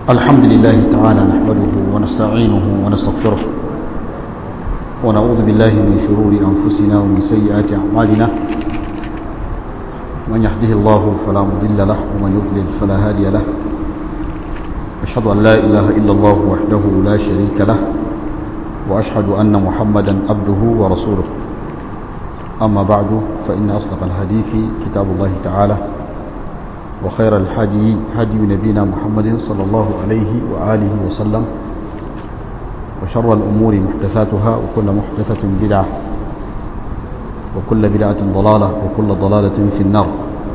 الحمد لله تعالى نحمده ونستعينه ونستغفره ونعوذ بالله من شرور أنفسنا ومن سيئات أعمالنا من يهده الله فلا مضل له ومن يضلل فلا هادي له أشهد أن لا إله إلا الله وحده لا شريك له وأشهد أن محمدا عبده ورسوله أما بعد فإن أصدق الحديث كتاب الله تعالى وخير الحدي هدي نبينا محمد صلى الله عليه وآله وسلم وشر الأمور محدثاتها وكل محدثة بدعة وكل بدعة ضلالة وكل ضلالة في النار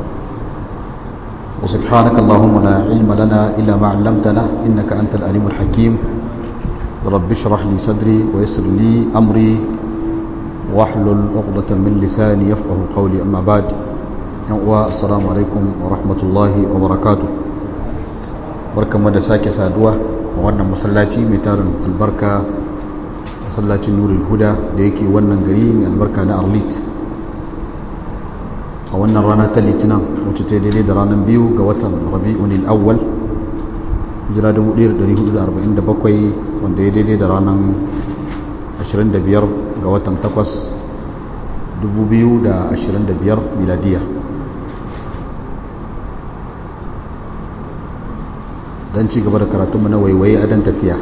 وسبحانك اللهم لا علم لنا إلا ما علمتنا إنك أنت الأليم الحكيم رب اشرح لي صدري ويسر لي أمري واحلل عقدة من لساني يفقه قولي أما بعد السلام عليكم ورحمة الله وبركاته barkanmu da sake saduwa a wannan masallaci mai tarin albarka masallacin nurul huda da yake wannan gari mai albarka na arlit a wannan rana ta litinin wacce ta daidai da ranar biyu ga watan rabi'un al'awwal hijira 1447 wanda ya daidai da ranar 25 ga watan 8 2025 miladiya don ci gaba da karatunmu na waiwaye a dan tafiya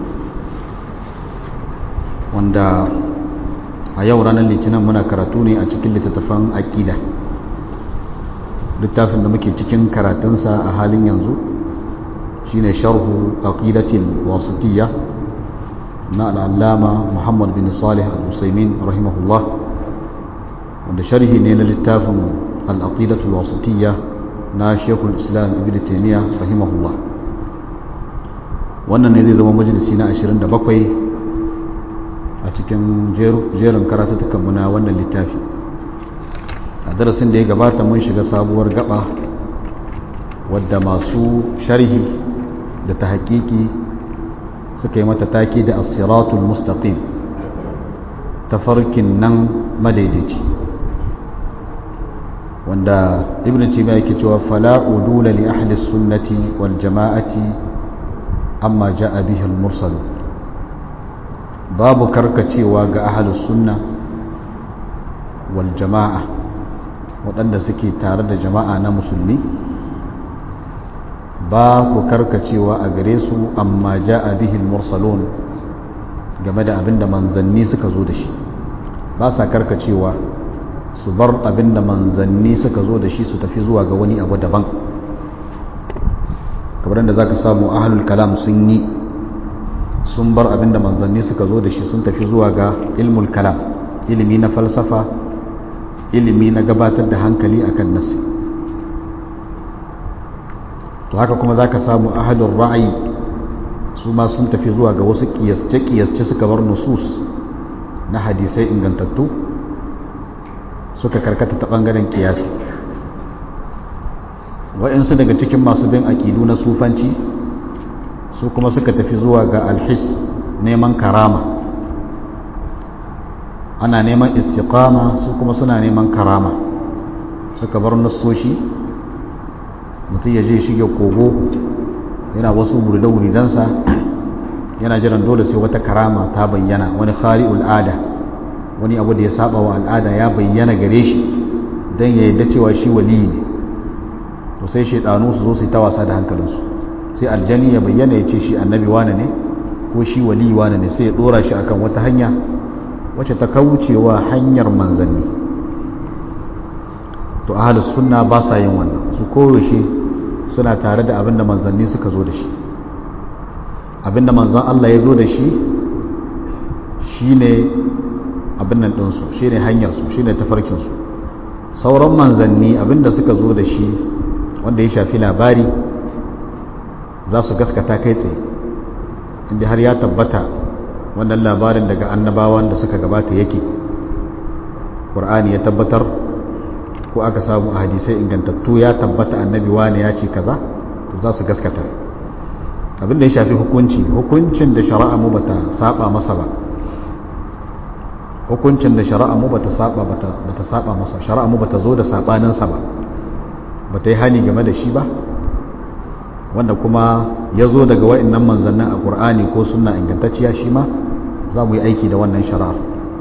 wanda a yau ranar litinin muna karatu ne a cikin littattafan aƙida littafin da muke cikin karatunsa a halin yanzu shine sharhu aqidatil wasitiyya na al'allama muhammad bin salih al-usaimin rahimahullah wanda sharhi ne na littafin al'aqidatul wasitiyya na shekul islam ibn taimiyya rahimahullah wannan ne zai zama majalisi na 27 a cikin jerin karatattakanmu na wannan littafi a darasin da ya gabata mun shiga sabuwar gaba wadda masu sharhi da ta hakiki suka yi mata taki da asiratul mustaqim tafarkin nan madaidaici wanda ibn taymiya yake cewa fala udula li ahli sunnati wal jama'ati amma ja'a bihi al mursal babu karkacewa ga ahli sunna wal jama'a waɗanda suke tare da jama'a na musulmi ba ku karkacewa a gare su amma ja'a bihi al mursalun game da abinda manzanni suka zo da shi ba sa karkacewa su bar abin da manzanni suka zo da shi su tafi zuwa ga wani abu daban kamar da za ka samu ahalul kalam sun yi sun bar abin da manzanni suka zo da shi sun tafi zuwa ga ilmul kalam ilimi na falsafa ilimi na gabatar da hankali akan nasi to haka kuma za ka samu ahalul ra'ayi su ma sun tafi zuwa ga wasu kiyasce-kiyasce suka bar nusus na hadisai ingantattu suka karkata ta ɓangaren kiyasi wa'insu daga cikin masu bin aƙidu na sufanci su kuma suka tafi zuwa ga alhis neman karama ana neman istiqama su kuma suna neman karama suka bar nassoshi mutum ya je shige kogo yana wasu wuridansa yana jiran dole sai wata karama ta bayyana wani khari'ul ada wani abu da ya saba wa al'ada ya bayyana gare shi don ya yadda cewa shi wali ne to sai shaidanu su zo su yi ta wasa da hankalinsu sai aljani ya bayyana ya ce shi annabi wane ne ko shi wali wane ne sai ya dora shi akan wata hanya wacce ta kaucewa hanyar manzanni to ahalus sunna ba sa yin wannan su koyaushe suna tare da abinda manzanni suka zo da shi abinda manzan Allah ya zo da shi shine abin nan ɗinsu shi ne hanyarsu shi ne tafarkinsu sauran manzanni abinda suka zo da shi wanda ya shafi labari za su gaskata kai tsaye inda har ya tabbata wannan labarin daga annabawan da suka gabata yake ƙur'ani ya tabbatar ko aka samu a hadisai ingantattu ya tabbata annabi wane ya ce kaza to za su gaskata abinda ya shafi hukunci hukuncin da shari'a mu bata saba masa ba hukuncin da shari'a mu bata saba bata saba masa shari'a mu bata zo da sabanin sa ba bata yi hani game da shi ba wanda kuma ya zo daga wa'annan manzannin a ƙur'ani ko suna ingantacciya shi ma za mu yi aiki da wannan shari'ar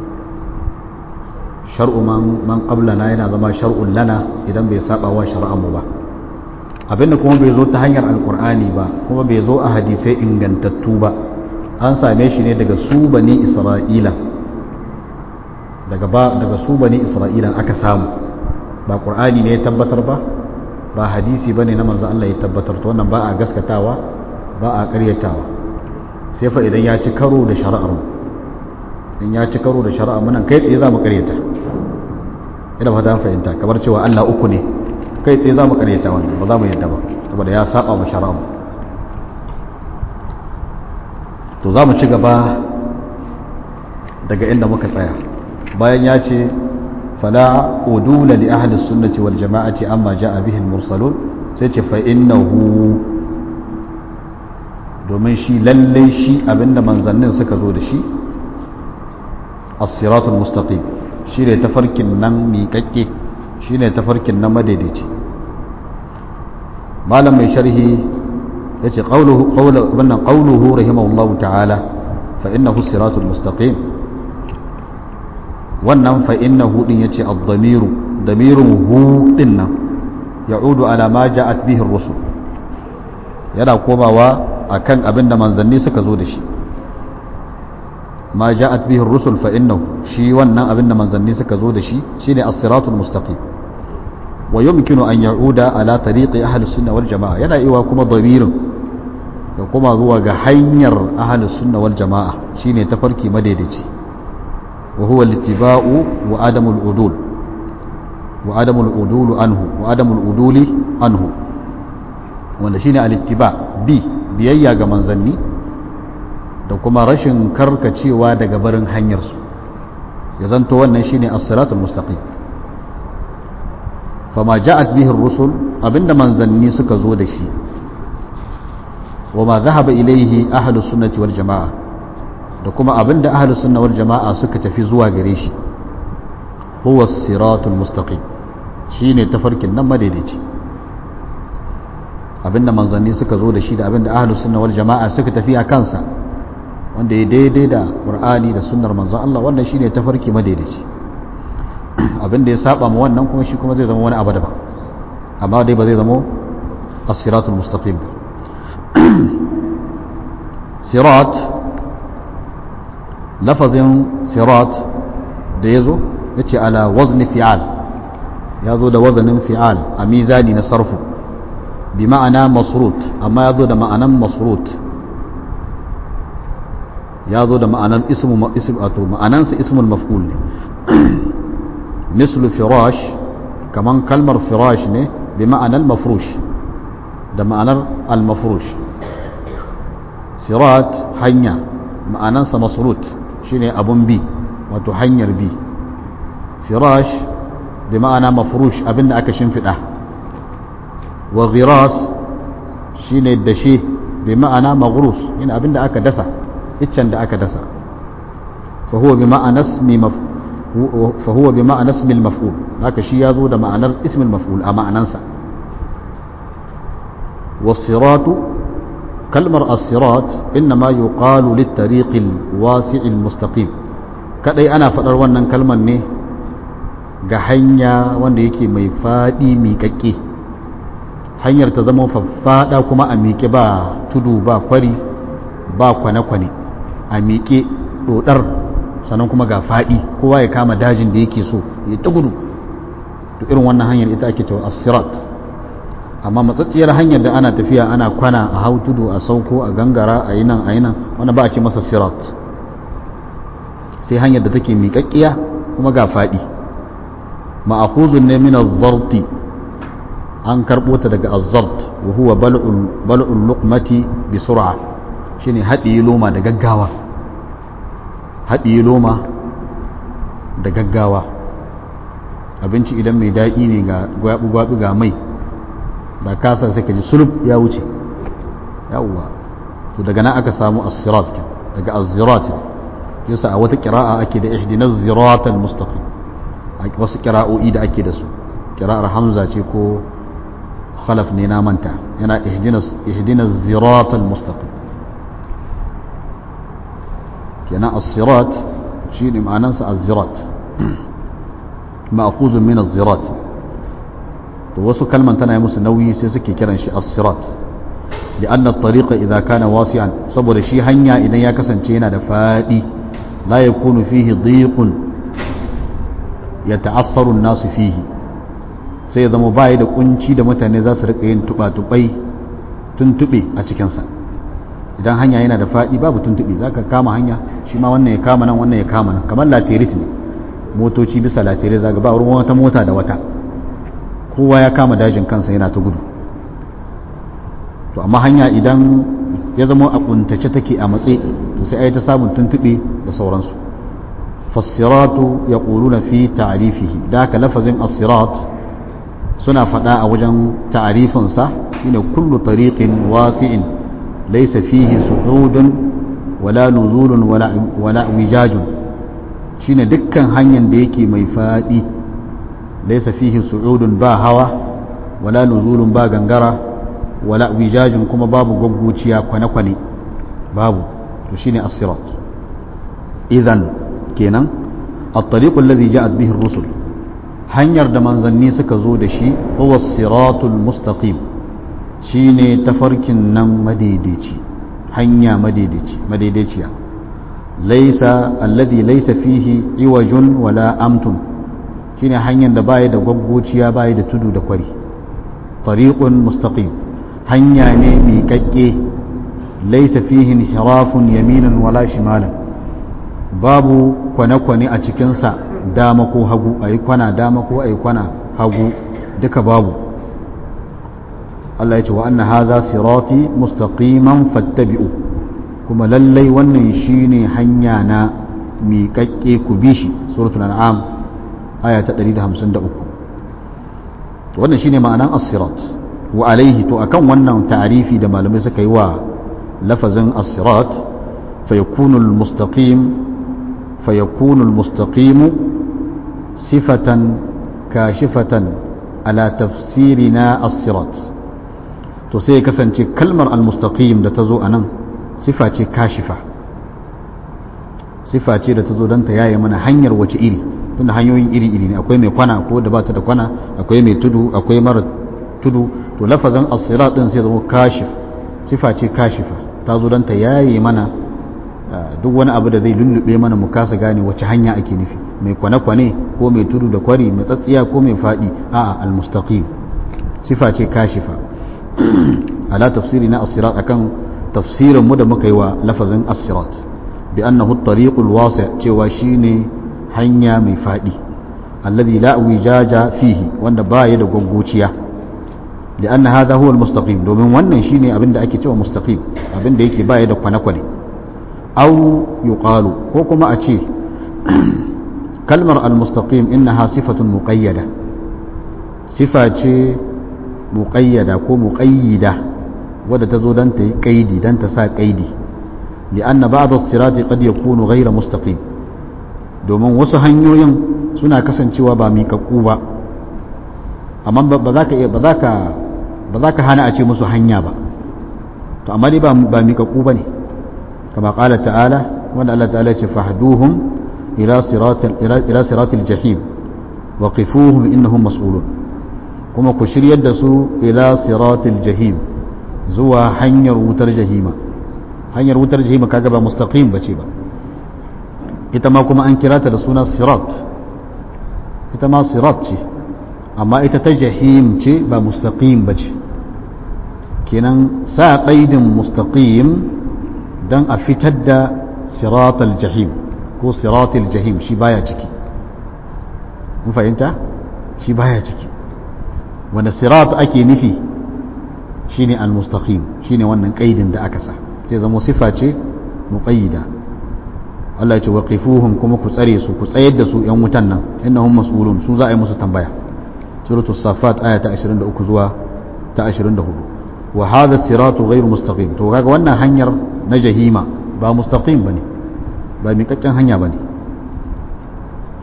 shar'u man qablana yana zama shar'un lana idan bai saba wa shari'armu ba abinda kuma bai zo ta hanyar alƙur'ani ba kuma bai zo a hadisai ingantattu ba an same shi ne daga su bani isra'ila daga ba daga su bani isra'ila aka samu ba ƙur'ani ne ya tabbatar ba ba hadisi bane na manzo Allah ya tabbatar to wannan ba a gaskatawa ba a ƙaryatawa sai fa idan ya ci karo da shari'ar mu in ya ci karo da shari'ar mu nan kai tsaye za mu ƙaryata ina fata fahimta kamar cewa Allah uku ne kai tsaye za mu ƙaryata wannan ba za mu yadda ba saboda ya saba ma shari'ar mu to za mu ci gaba daga inda muka tsaya bayan ya ce fala udula li ahli sunnati wal jama'ati amma ja'a bihi al-mursalun sai ce fa innahu domin shi lalle shi abinda manzannin suka zo da shi as-siratul mustaqim shine tafarkin nan miƙaƙƙe shine tafarkin nan madaidaici malam mai sharhi yace qawluhu qawlu wannan qawluhu rahimahullahu ta'ala fa innahu as-siratul mustaqim wannan fa innahu din yace ad-damiru damirun hu din nan ya'udu ala ma ja'at bihi ar-rusul yana komawa akan abinda manzanni suka zo da shi ma ja'at bihi ar-rusul fa innahu shi wannan abinda manzanni suka zo da shi shine as-siratul mustaqim wa yumkinu an ya'uda ala tariqi ahli sunna wal jamaa yana iwa kuma damirin ya kuma zuwa ga hanyar ahli sunna wal jamaa shine tafarki madaidaici وهو الاتباع وعدم العدول وعدم العدول عنه وعدم العدول عنه wanda shine al-ittiba bi biyayya ga manzanni da kuma rashin karkacewa daga barin hanyar su ya zanto wannan shine as-siratul mustaqim fama ja'at bihi ar-rusul abinda manzanni suka zo da shi wa ma dhahaba ilayhi ahlus sunnati wal jamaa da kuma abinda ahlus sunna wal jama'a suka tafi zuwa gare shi huwa siratul mustaqim shine tafarkin nan madaidaici abinda manzanni suka zo da shi da abinda ahlus sunna wal jama'a suka tafi a kansa wanda ya daidai da qur'ani da sunnar manzon Allah wannan shine tafarki madaidaici abinda ya saba ma wannan kuma shi kuma zai zama wani abu daban amma dai ba zai zama as-siratul mustaqim sirat lafazin sirat da ya zo ya ce ala wazni fi'al ya zo da wazanin fi'al a mizani na sarfu bi ma'ana masrut amma ya zo da ma'anan masrut ya zo da ma'anan ismu ato ma'anansa ismul maf'ul ne mislu firash kaman kalmar firash ne bi ma'anan mafrush da ma'anar al-mafrush sirat hanya ma'anansa masrut shine abun bi wato hanyar bi firash bi ma'ana mafrush abinda aka shimfiɗa wa ghiras shine dashe bi ma'ana maghrus ina abinda aka dasa iccen da aka dasa fa huwa bi ma'ana ismi maf fa huwa bi ma'ana ismi al-maf'ul haka shi yazo da ma'anar ismi al-maf'ul a ma'anansa was-siratu kalmar as-sirat inma yuqalu lit-tariq al-wasi' al-mustaqim kadai ana fadar wannan kalmar ne ga hanya wanda yake mai fadi miƙaƙƙe hanyar ta zama faffada kuma a miƙe ba tudu ba kwari ba kwane-kwane a miƙe dodar sannan kuma ga fadi kowa ya kama dajin da yake so ya ta gudu to irin wannan hanyar ita ake cewa as-sirat amma matsatsiyar hanyar da ana tafiya ana kwana a hau tudu a sauko a gangara a yi nan a yi nan wanda ba a ce masa sirat sai hanyar da take miƙaƙƙiya kuma ga faɗi ma'akuzun ne min azzarti an karɓo ta daga azzart wa huwa bal'ul luqmati bi sur'a shine haɗiye loma da gaggawa haɗiye loma da gaggawa abinci idan mai daɗi ne ga gwabi ga mai da kasa sai ka ji sulub ya wuce yawwa to daga nan aka samu as-sirat daga az-zirat yasa a wata qira'a ake da ihdina az-zirat al-mustaqim wasu qira'o'i da ake da su qira'ar hamza ce ko khalaf ne na manta yana ihdinas ziratal mustaqim kenan as-sirat shi ne ma'anansa az-zirat ma'khuzun min az-zirat to wasu kalman tana yi musu nauyi sai suke kiran shi as-sirat لأن الطريق إذا كان واسعا saboda shi hanya idan ya kasance yana da fadi la yakunu fihi dhiqun yata'assaru an-nasu fihi sai ya zama bai da kunci da mutane za su rika yin tuba-tubai tuntube a cikin sa idan hanya yana da fadi babu tuntube zaka kama hanya shi ma wannan ya kama nan wannan ya kama nan kamar latirit ne motoci bisa latirit zaka ba ruwan wata mota da wata kowa ya kama dajin kansa yana ta gudu to amma hanya idan ya zama a kuntace take a matse to sai ai ta samun tuntube da sauransu fassiratu ya na fi ta'rifihi da haka lafazin as-sirat suna faɗa a wajen ta'rifinsa shine kullu tariqin wasi'in laysa fihi su'udun wala nuzulun wala wala wijajun shine dukkan hanyar da yake mai faɗi laysa fihi su'udun ba hawa wala nuzulun ba gangara wala wijajin kuma babu gagguciya kwane-kwane babu to shine as-sirat idan kenan at-tariqu alladhi ja'at bihi ar-rusul hanyar da manzanni suka zo da shi huwa as-siratul mustaqim shine tafarkin nan madaidaici hanya madaidaici madaidaiciya laysa alladhi laysa fihi iwajun wala amtun shine hanyar da baya da gagguciya baya da tudu da kwari tariqun mustaqim hanya ne miƙaƙƙe laisa fihin hirafun yaminan wala shimalan babu kwane-kwane a cikinsa dama ko hagu a yi kwana dama ko a yi kwana hagu duka babu Allah ya ce wa anna hadha sirati mustaqiman fattabi'u kuma lallai wannan shine hanya na miƙaƙƙe ku bi shi suratul an'am aya ta 153 wannan shine ma'anan as-sirat wa alaihi to akan wannan ta'arifi da malamai suka yi wa lafazin as-sirat fayakunu al-mustaqim fayakunu al-mustaqim sifatan kashifatan ala tafsirina as-sirat to sai ya kasance kalmar al-mustaqim da ta zo anan sifa ce kashifa sifa ce da ta zo don ta yaye mana hanyar wace iri tunda hanyoyin iri-iri ne akwai mai kwana ko da ba ta da kwana akwai mai tudu akwai mara tudu to lafazin asirat din sai zama kashif sifa ce kashifa ta zo don ta yaye mana duk wani abu da zai lullube mana mu kasa gane wace hanya ake nufi mai kwane-kwane ko mai tudu da kwari mai tsatsiya ko mai faɗi a'a almustaqim sifa ce kashifa ala tafsiri na asirat akan tafsirin mu da muka yi wa lafazin asirat bi annahu at-tariqul wasi' cewa shine hanya mai faɗi alladhi la wijaja fihi wanda baya da gwaggociya لأن هذا هو المستقيم domin wannan shine abin da ake cewa mustaqim abin da yake baya da kwane-kwane aw yuqalu ko kuma a ce kalmar al-mustaqim innaha sifatun muqayyada sifa ce muqayyada ko muqayyida wadda ta zo dan ta yi kaidi dan ta sa kaidi li'anna ba'd as-sirati qad yakunu ghayra mustaqim domin wasu hanyoyin suna kasancewa ba miƙaƙƙu ba amma ba za ka ba za ka ba za ka hana a ce musu hanya ba to amma dai ba miƙaƙƙu ba ne kama ƙala ta'ala wanda Allah ta'ala ce fahduhum ila siratil jahim wa qifuhum innahum mas'ulun kuma ku shiryar da su ila siratil jahim zuwa hanyar wutar jahima hanyar wutar jahima kaga ba mustaqim bace ba ita ma kuma an kira ta da suna sirat ita ma sirat ce amma ita ta jahim ce ba mustaqim ba ce kenan sa ƙaidin mustaqim don a fitar da siratal jahim ko siratal jahim shi baya ciki mun fahimta shi baya ciki wanda sirat ake nufi shine al-mustaqim shine wannan ƙaidin da aka sa zai zama sifa ce muqayyida Allah ya ce waqifuhum kuma ku tsare su ku tsayar da su yan wutan nan innahum mas'ulun su za a yi musu tambaya suratul safat aya ta 23 zuwa ta 24 wa hadha siratu ghairu mustaqim to kaga wannan hanyar na jahima ba mustaqim bane ba miƙaccen hanya bane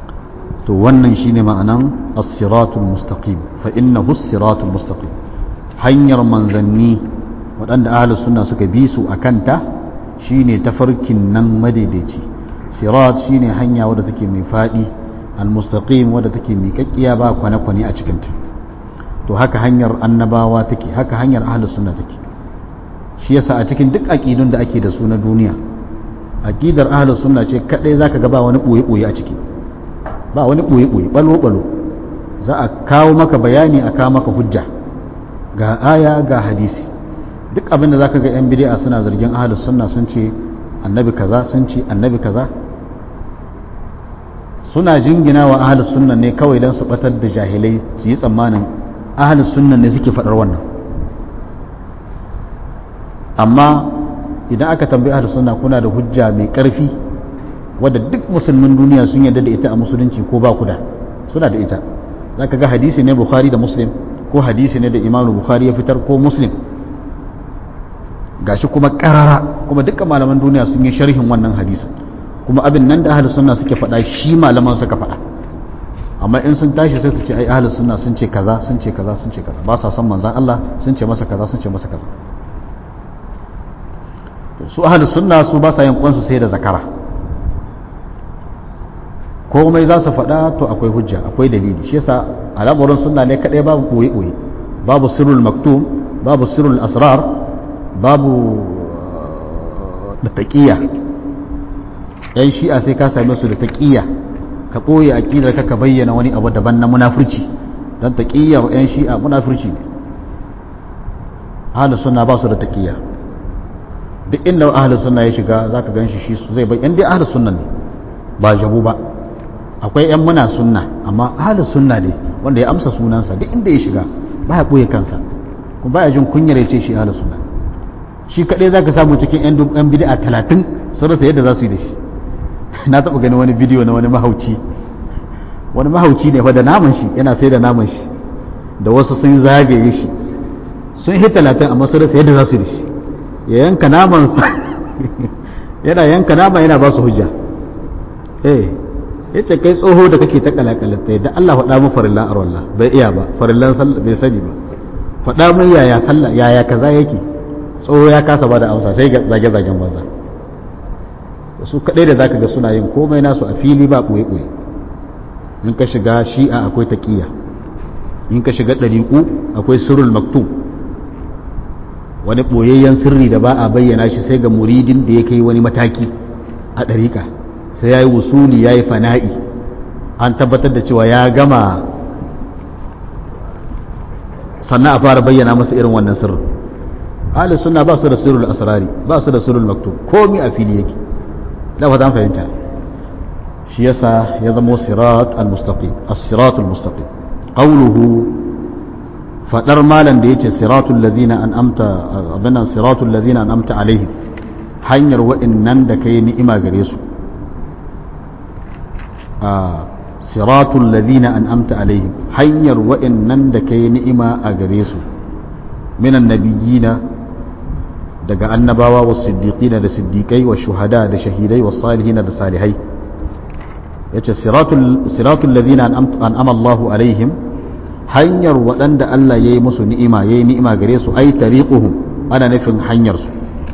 to wannan shine ma'anan as-siratul mustaqim fa innahu as-siratul mustaqim hanyar manzanni waɗanda ahlus sunna suka bi su akanta shine tafarkin nan madaidaici sirat shine hanya wadda take mai fadi almustaqim wadda take miƙaƙƙiya ba kwane-kwane a cikinta to haka hanyar annabawa take haka hanyar ahlus sunna take shi yasa a cikin duk aqidun da ake da su na duniya aqidar ahlus sunna ce kadai zaka ga ba wani boye boye a ciki ba wani boye boye balo balo za a kawo maka bayani a kawo maka hujja ga aya ga hadisi duk abin da zaka ga yan bid'a suna zargin ahlus sunna sun ce annabi kaza sun ce annabi kaza suna jingina wa ahlus sunna ne kawai dan su batar da jahilai su yi tsammanin ahlus sunna ne suke faɗar wannan amma idan aka tambayi ahlus sunna kuna da hujja mai ƙarfi wadda duk musulmin duniya sun yarda da ita a musulunci ko ba ku da suna da ita zaka ga hadisi ne bukhari da muslim ko hadisi ne da imamu bukhari ya fitar ko muslim gashi kuma karara kuma dukkan malaman duniya sun yi sharhin wannan hadisin kuma abin nan da ahlus sunna suke faɗa shi malaman suka faɗa amma in sun tashi sai su ce ai ahlus sunna sun ce kaza sun ce kaza sun ce kaza ba sa son manzon Allah sun ce masa kaza sun ce masa kaza su ahlus sunna su ba sa yin kwansu sai da zakara komai za su faɗa to akwai hujja akwai dalili shi yasa al'amuran sunna ne kadai babu boye boye babu sirrul maktum babu sirrul asrar babu da taqiyya yan shi'a sai ka same su da taqiyya ka ɓoye aƙidar ka ka bayyana wani abu daban na munafurci don taƙiyyar 'yan shi'a munafurci ne ahalus sunna ba su da taƙiyya duk inda ahalus sunna ya shiga za ka gan shi shi zai bai dai ahalus sunna ne ba jabu ba akwai 'yan muna sunna amma ahalus sunna ne wanda ya amsa sunansa duk inda ya shiga ba ya ɓoye kansa kuma ba ya jin kunyar ya ce shi ahalus sunna shi kaɗai za ka samu cikin 'yan bid'a talatin sun rasa yadda za su yi da shi na taɓa gani wani bidiyo na wani mahauci wani mahauci ne fa da naman shi yana sai da naman shi da wasu sun zagaye shi sun yi talatin amma sun rasa yadda za su yi da shi ya yanka naman yana yanka naman yana ba su hujja eh ya ce kai tsoho da kake ta kalakalata da Allah faɗa mu farillan arwallah bai iya ba farillan sallah bai sani ba faɗa mun yaya sallah yaya kaza yake tsoho ya kasa ba da amsa sai zage-zagen banza su kaɗai da zaka ga suna yin komai nasu a fili ba ɓoye-ɓoye in ka shiga shi'a akwai taƙiyya in ka shiga ɗariƙu akwai sirrul maktum wani ɓoyayyen sirri da ba a bayyana shi sai ga muridin da ya kai wani mataki a ɗariƙa sai ya yi wusuli ya yi fana'i an tabbatar da cewa ya gama sannan a fara bayyana masa irin wannan sirrin ahli sunna ba su da sirrul asrari ba su da sirrul maktub komi a fili yake da fatan fahimta shi yasa ya zama sirat al-mustaqim as-sirat al-mustaqim qawluhu fadar malan da yace siratul ladina an'amta abana siratul ladina an'amta alaihim hanyar wa'annan da kai ni'ima gare su a siratul ladina an'amta alaihim hanyar wa'annan da kai ni'ima a gare su minan nabiyina daga annabawa wa siddiqina da siddiqai wa shuhada da shahidai wa salihina da salihai yace siratul siratul ladina an'ama Allahu alaihim hanyar waɗanda Allah yayi musu ni'ima yayi ni'ima gare su ai tariquhum ana nufin hanyar su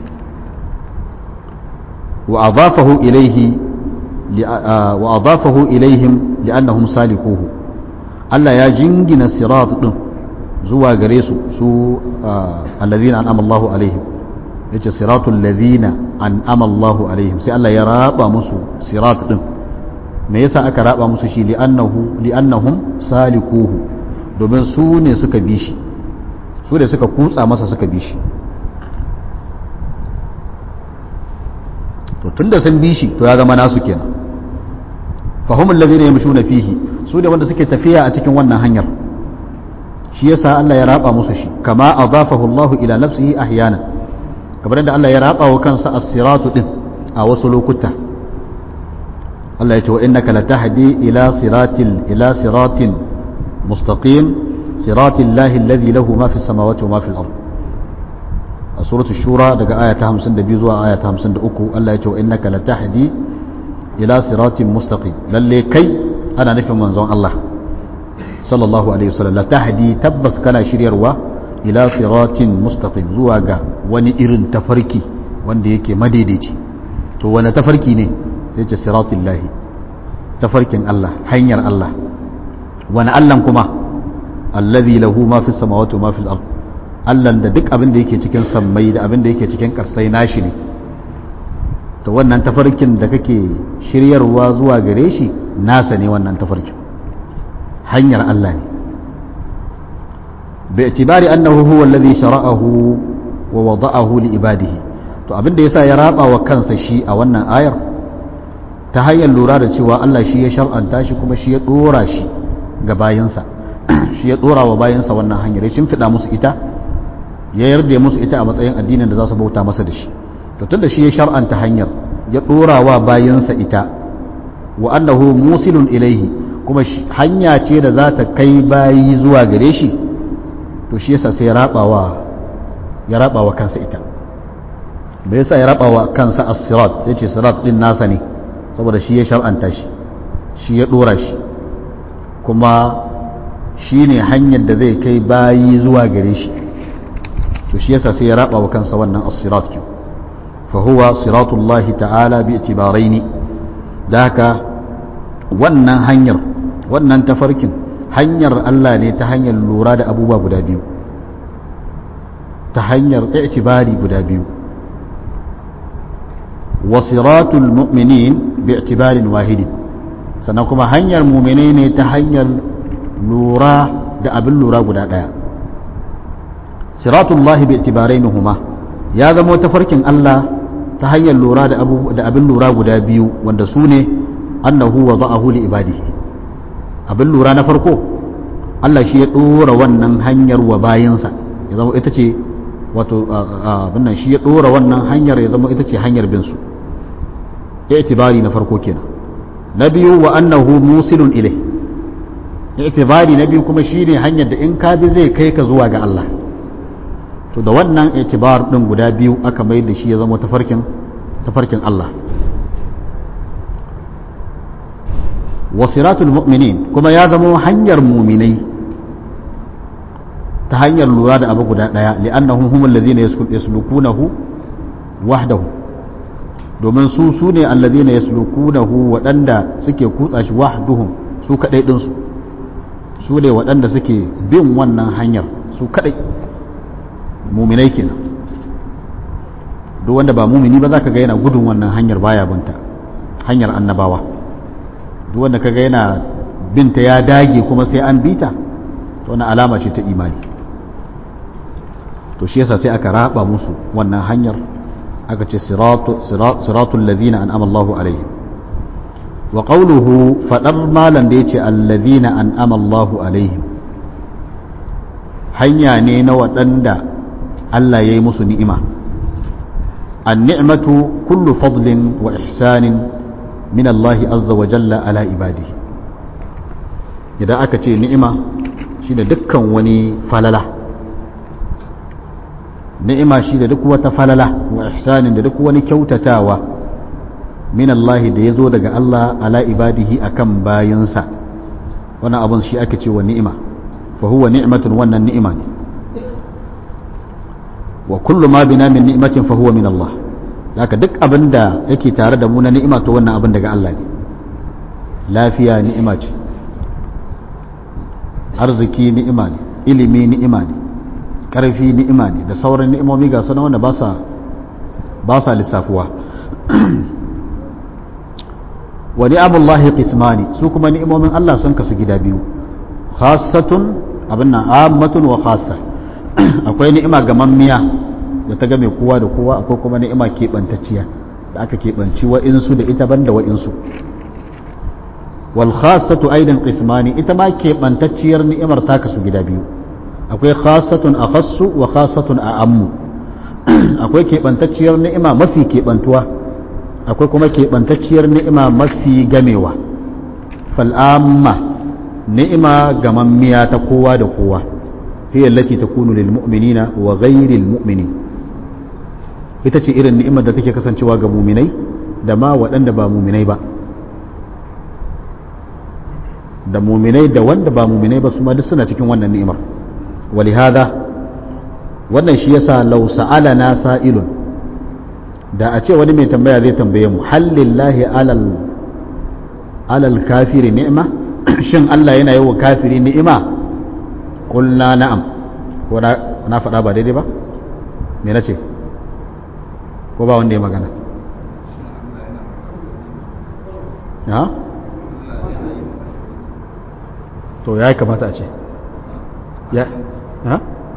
wa adafahu ilaihi wa adafahu ilaihim li'annahum salikuhu Allah ya jingina sirat din zuwa gare su su alladhina an'ama Allahu alaihim yace siratul ladhina an'ama Allahu alaihim sai Allah ya raba musu sirat din me yasa aka raba musu shi li'annahu li'annahum salikuhu domin su ne suka bi shi su ne suka kutsa masa suka bi shi to tunda sun bi shi to ya zama nasu kenan fahimul ladhina yamshuna fihi su ne wanda suke tafiya a cikin wannan hanyar shi yasa Allah ya raba musu shi kama adafahu Allah ila nafsihi ahyana kamar da Allah ya raba wa kansa as-siratu din a wasu lokuta Allah ya ce wa innaka latahdi ila siratil ila siratin mustaqim siratil lahi alladhi lahu ma fis samawati wa ma fil ard a suratul shura daga aya ta 52 zuwa aya ta 53 Allah ya ce wa innaka latahdi ila siratin mustaqim lalle kai ana nufin manzon Allah sallallahu alaihi wasallam la tahdi tabbas kana shiryarwa ila siratin mustaqim zuwa ga wani irin tafarki wanda yake madaidaici to wani tafarki ne sai ce siratullahi tafarkin Allah hanyar Allah wani Allah kuma allazi lahu ma fi samawati ma fil ard Allah da duk abin da yake cikin sammai da abin da yake cikin kasai nashi ne to wannan tafarkin da kake shiryarwa zuwa gare shi nasa ne wannan tafarkin hanyar Allah ne باعتبار أنه هو الذي شرعه ووضعه لعباده to abin da yasa ya raba wa kansa shi a wannan ayar ta hanyar lura da cewa Allah shi ya shar'anta shi kuma shi ya dora shi ga bayansa shi ya dora wa bayansa wannan hanyar ya shimfiɗa musu ita ya yarda musu ita a matsayin addinin da za su bauta masa da shi to tunda shi ya shar'anta hanyar ya dora wa bayansa ita wa annahu musilun ilaihi kuma hanya ce da za ta kai bayi zuwa gare shi to shi yasa sai ya rabawa ya rabawa kansa ita bai yasa ya rabawa kansa as-sirat yace sirat din nasa ne saboda shi ya shar'anta shi shi ya dora shi kuma shi ne hanyar da zai kai bayi zuwa gare shi to shi yasa sai ya rabawa kansa wannan as-sirat ki fa huwa siratullahi ta'ala bi itibaraini da haka wannan hanyar wannan tafarkin hanyar Allah ne ta hanyar lura da abubuwa guda biyu ta hanyar i'tibari guda biyu wasiratul mu'minin bi i'tibarin wahidin sannan kuma hanyar mu'mine ne ta hanyar lura da abin lura guda daya siratullahi bi i'tibarainihuma ya zama tafarkin Allah ta hanyar lura da abin lura guda biyu wanda su ne annahu wa za'ahu li ibadihi abin lura na farko Allah shi ya ɗora wannan hanyar wa bayansa ya zama ita ce wato abin nan shi ya ɗora wannan hanyar ya zama ita ce hanyar bin su i'tibari na farko kenan na biyu wa annahu musilun ilai i'tibari na biyu kuma shine hanyar da in ka bi zai kai ka zuwa ga Allah to da wannan i'tibar din guda biyu aka mai da shi ya zama tafarkin tafarkin Allah wasiratul mu'minin kuma ya zama hanyar muminai ta hanyar lura da abu guda daya li'annahum humul ladina yaslukunahu wahdahu domin su su ne alladhina yaslukunahu waɗanda suke kutsa shi wahduhum su kadai din su su ne waɗanda suke bin wannan hanyar su kadai muminai kenan duk wanda ba mumini ba za ka ga yana gudun wannan hanyar baya binta hanyar annabawa duk wanda kaga yana binta ya dage kuma sai an bita to wani alama ce ta imani to shi yasa sai aka raba musu wannan hanyar aka ce siratul ladina an'ama Allahu alaihim wa qawluhu fadar malan da yace alladhina an'ama Allahu alaihim hanya ne na waɗanda Allah ya yi musu ni'ima an-ni'matu kullu fadlin wa ihsanin min Allah azza wa jalla ala ibadihi idan aka ce ni'ima shi da dukkan wani falala ni'ima shi da duk wata falala wa ihsanin da duk wani kyautatawa min Allah da ya zo daga Allah ala ibadihi akan bayansa wani abun shi aka ce wa ni'ima fa huwa ni'matun wannan ni'ima ne wa kullu ma bina min ni'matin fa huwa min Allah haka duk abin da yake tare da mu na ni'ima to wannan abin daga Allah ne lafiya ni'ima ce arziki ni'ima ne ilimi ni'ima ne ƙarfi ni'ima ne da sauran ni'imomi ga sana wanda ba sa lissafuwa wa ni'amullahi qismani su kuma ni'imomin Allah sun kasu gida biyu khassatun abin nan ammatun wa khassa akwai ni'ima gamammiya da ta game kowa da kowa akwai kuma ni'ima keɓantacciya da aka keɓanci wa'insu da ita banda wa'insu wal khassatu aidan qismani ita ma keɓantacciyar ni'imar ta kasu gida biyu akwai khassatun akhassu wa khassatun a'ammu akwai keɓantacciyar ni'ima mafi keɓantuwa akwai kuma keɓantacciyar ni'ima mafi gamewa fal'amma ni'ima gamammiya ta kowa da kowa hiya allati takunu lil mu'minina wa ghayril mu'minin ita ce irin ni'imar da take kasancewa ga muminai da ma waɗanda ba muminai ba da muminai da wanda ba muminai ba su ma duk suna cikin wannan ni'imar walihada wannan shi yasa law sa'alana sa'ilun da a ce wani mai tambaya zai tambaye mu hallillahi alal alal kafiri ni'ma shin Allah yana yi wa kafiri ni'ima kulna na'am ko na faɗa ba daidai ba me na ce ko ba wanda ya magana ha to ya kamata a ce ya ha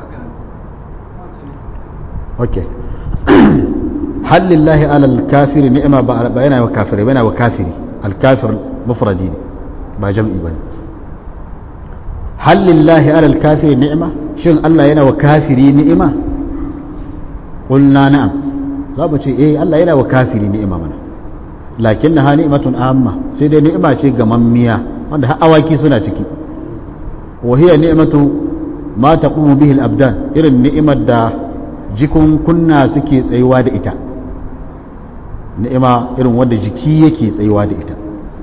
ok hallillahi alal kafiri ni'ima ba yana wa kafiri ba yana wa kafiri alkafir mufradi ne ba jam'i ba hallillahi alal kafiri ni'ima shin Allah yana wa kafiri ni'ima qulna na'am za mu ce eh Allah yana wa kafiri ni'ima mana lakinnaha ni'matun amma sai dai ni'ima ce ga mammiya wanda har awaki suna ciki wa hiya ni'matu ma taqumu bihi al-abdan irin ni'imar da jikun kunna suke tsayuwa da ita ni'ima irin wanda jiki yake tsayuwa da ita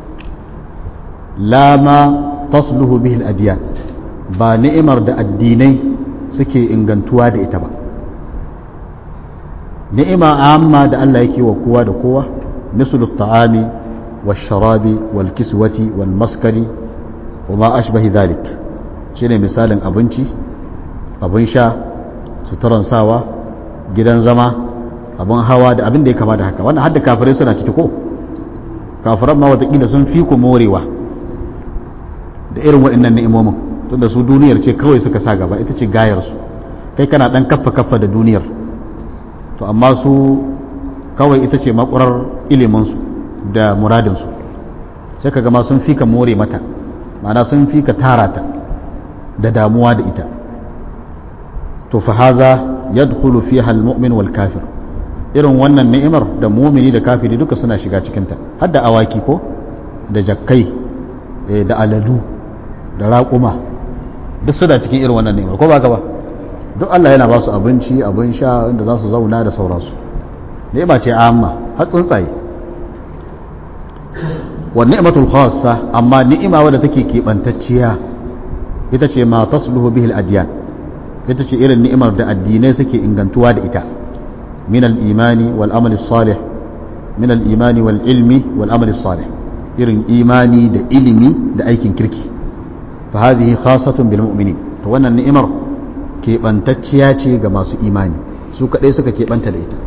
la ma tasluhu bihi al-adyan ba ni'imar da addinai suke ingantuwa da ita ba ni'ima amma da Allah yake wa kowa da kowa mislu at-ta'ami wash-sharabi wal-kiswati wal-maskari wa ma ashbahi dhalik shine misalin abinci abin sha suturan sawa gidan zama abin hawa da abin da ya kama da haka wannan hadda kafirai suna ciki ko kafiran ma watakila sun fi ku morewa da irin waɗannan ni'imomin tunda su duniyar ce kawai suka sa gaba ita ce gayarsu kai kana ɗan kaffa kaffa da duniyar to amma su kawai ita ce makurar iliminsu da muradinsu sai ka gama sun fi ka more mata ma'ana sun fi ka tara ta da damuwa da ita to fa haza yadkhulu fiha almu'min wal kafir irin wannan ni'imar da mumini da kafiri duka suna shiga cikin ta har da awaki ko da jakkai da aladu da raƙuma duk suna cikin irin wannan ni'imar ko ba ka ba duk Allah yana ba su abinci abin sha inda za su zauna da sauransu ni'ima ce amma har tsuntsaye wa ni'matul khassa amma ni'ima wadda take keɓantacciya ita ce ma tasluhu bihi al-adyan ita ce irin ni'imar da addinai suke ingantuwa da ita min al-imani wal amali salih min al-imani wal ilmi wal amali salih irin imani da ilimi da aikin kirki fa hadhihi khassatun bil mu'minin to wannan ni'imar keɓantacciya ce ga masu imani su kaɗai suka keɓanta da ita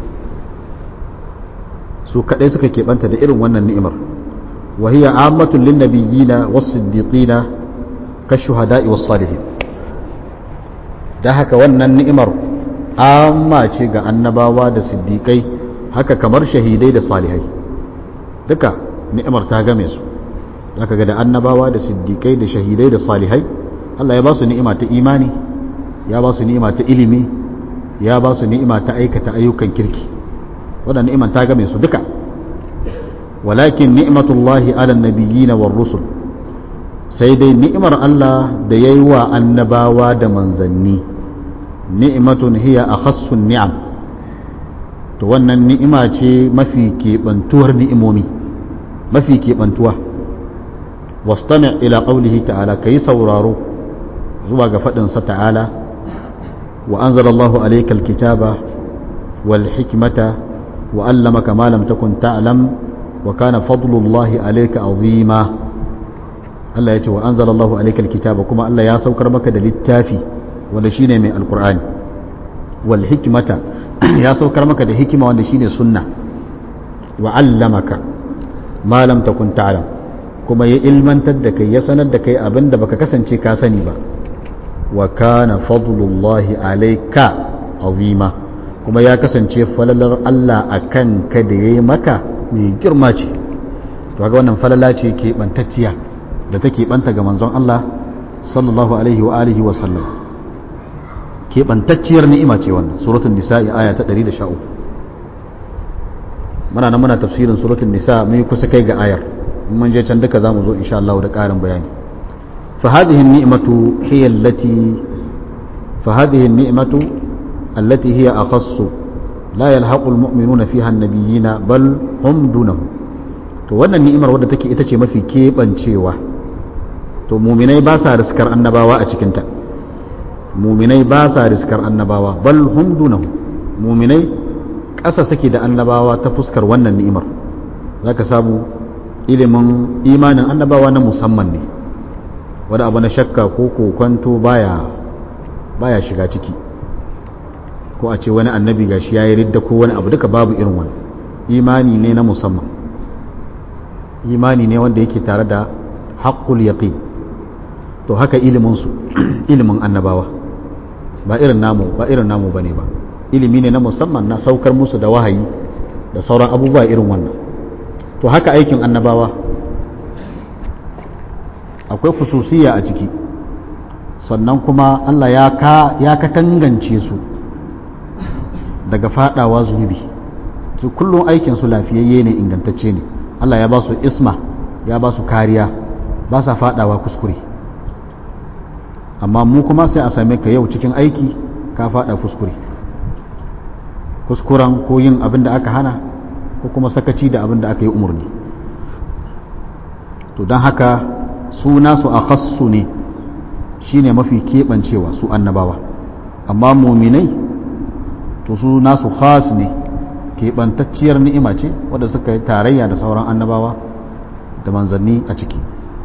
su kaɗai suka keɓanta da irin wannan ni'imar وهي عامة للنبيين والصديقين كالشهداء والصالحين da haka wannan ni'imar amma ce ga annabawa da siddiƙai haka kamar shahidai da salihai duka ni'imar ta game su zaka ga da annabawa da siddiƙai da shahidai da salihai Allah ya ba su ni'ima ta imani ya ba su ni'ima ta ilimi ya ba su ni'ima ta aikata ayyukan kirki wannan ni'imar ta game su duka walakin ni'matullahi ala nabiyyin war rusul sai dai ni'imar Allah da yayi wa annabawa da manzanni ni'matun hiya akhassun ni'am to wannan ni'ima ce mafi keɓantuwar ni'imomi mafi keɓantuwa wastami' ila qawlihi ta'ala kai sauraro zuwa ga faɗin sa ta'ala wa anzalallahu alayka alkitaba wal hikmata wa allamaka ma lam takun ta'lam wa kana fadlullahi alayka azima Allah ya ce wa anzalallahu alayka alkitaba kuma Allah ya saukar maka da littafi wanda shine mai alqur'ani wal hikmata ya saukar maka da hikima wanda shine sunna wa allamaka ma lam takun ta'lam kuma ya ilmantar da kai ya sanar da kai abinda baka kasance ka sani ba wa kana fadlullahi alayka azima kuma ya kasance falalar Allah akan ka da yayi maka mai girma ce to ga wannan falala ce ke bantacciya da take banta ga manzon Allah sallallahu alaihi wa alihi wa sallam ke bantacciyar ni'ima ce wannan suratul nisa'i aya ta 113 muna nan muna tafsirin suratul nisa mun kusa kai ga ayar mun je can duka zamu zo insha Allah da ƙarin bayani fa hadhihi an-ni'matu hiya allati fa hadhihi an-ni'matu allati hiya akhassu la yalhaqu al-mu'minuna fiha an-nabiyina bal hum dunahum to wannan ni'imar wadda take ita ce mafi kebancewa to muminai ba sa riskar annabawa a cikinta muminai ba sa riskar annabawa bal hum dunahu muminai ƙasa suke da annabawa ta fuskar wannan ni'imar zaka samu ilimin imanin annabawa na musamman ne wani abu na shakka ko kokonto baya baya shiga ciki ko a ce wani annabi gashi yayi ridda ko wani abu duka babu irin wani imani ne na musamman imani ne wanda yake tare da haqqul yaqin to haka ilimin su ilimin annabawa ba irin namu ba irin namu bane ba ilimi ne na musamman na saukar musu da wahayi da sauran abubuwa irin wannan to haka aikin annabawa akwai khususiya a ciki sannan kuma Allah ya ka ya katangance su daga fadawa zunubi su kullum aikin su lafiyayye ne ingantacce ne Allah ya ba su isma ya ba su kariya ba sa fadawa kuskure amma mu kuma sai a same ka yau cikin aiki ka fada kuskure kuskuren ko yin abin da aka hana ko kuma sakaci da abin da aka yi umarni to don haka su nasu a khassu ne shine mafi keɓancewa su annabawa amma muminai to su nasu khas ne keɓantacciyar ni'ima ce wadda suka yi tarayya da sauran annabawa da manzanni a ciki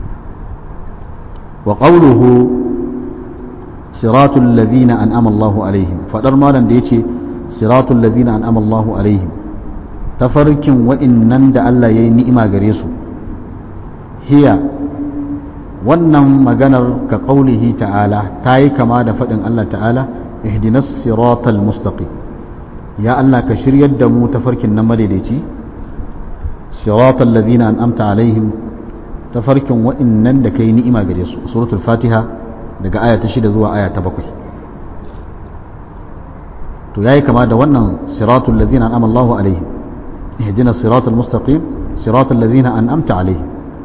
wa ƙauluhu siratul ladhina an'ama Allahu alaihim fadar malam da yace siratul ladhina an'ama Allahu alaihim tafarkin wa'innan da Allah yayi ni'ima gare su hiya wannan maganar ka qaulihi ta'ala tayi kama da fadin Allah ta'ala ihdinas siratal mustaqim ya Allah ka shiryar da mu tafarkin nan madaidaici siratal ladhina an'amta alaihim tafarkin wa'innan da kai ni'ima gare su suratul fatiha daga aya ta shida zuwa aya ta bakwai to yayi kama da wannan siratul ladzina an'ama Allahu alaihim ihdina siratal mustaqim siratal ladzina an'amta alaihim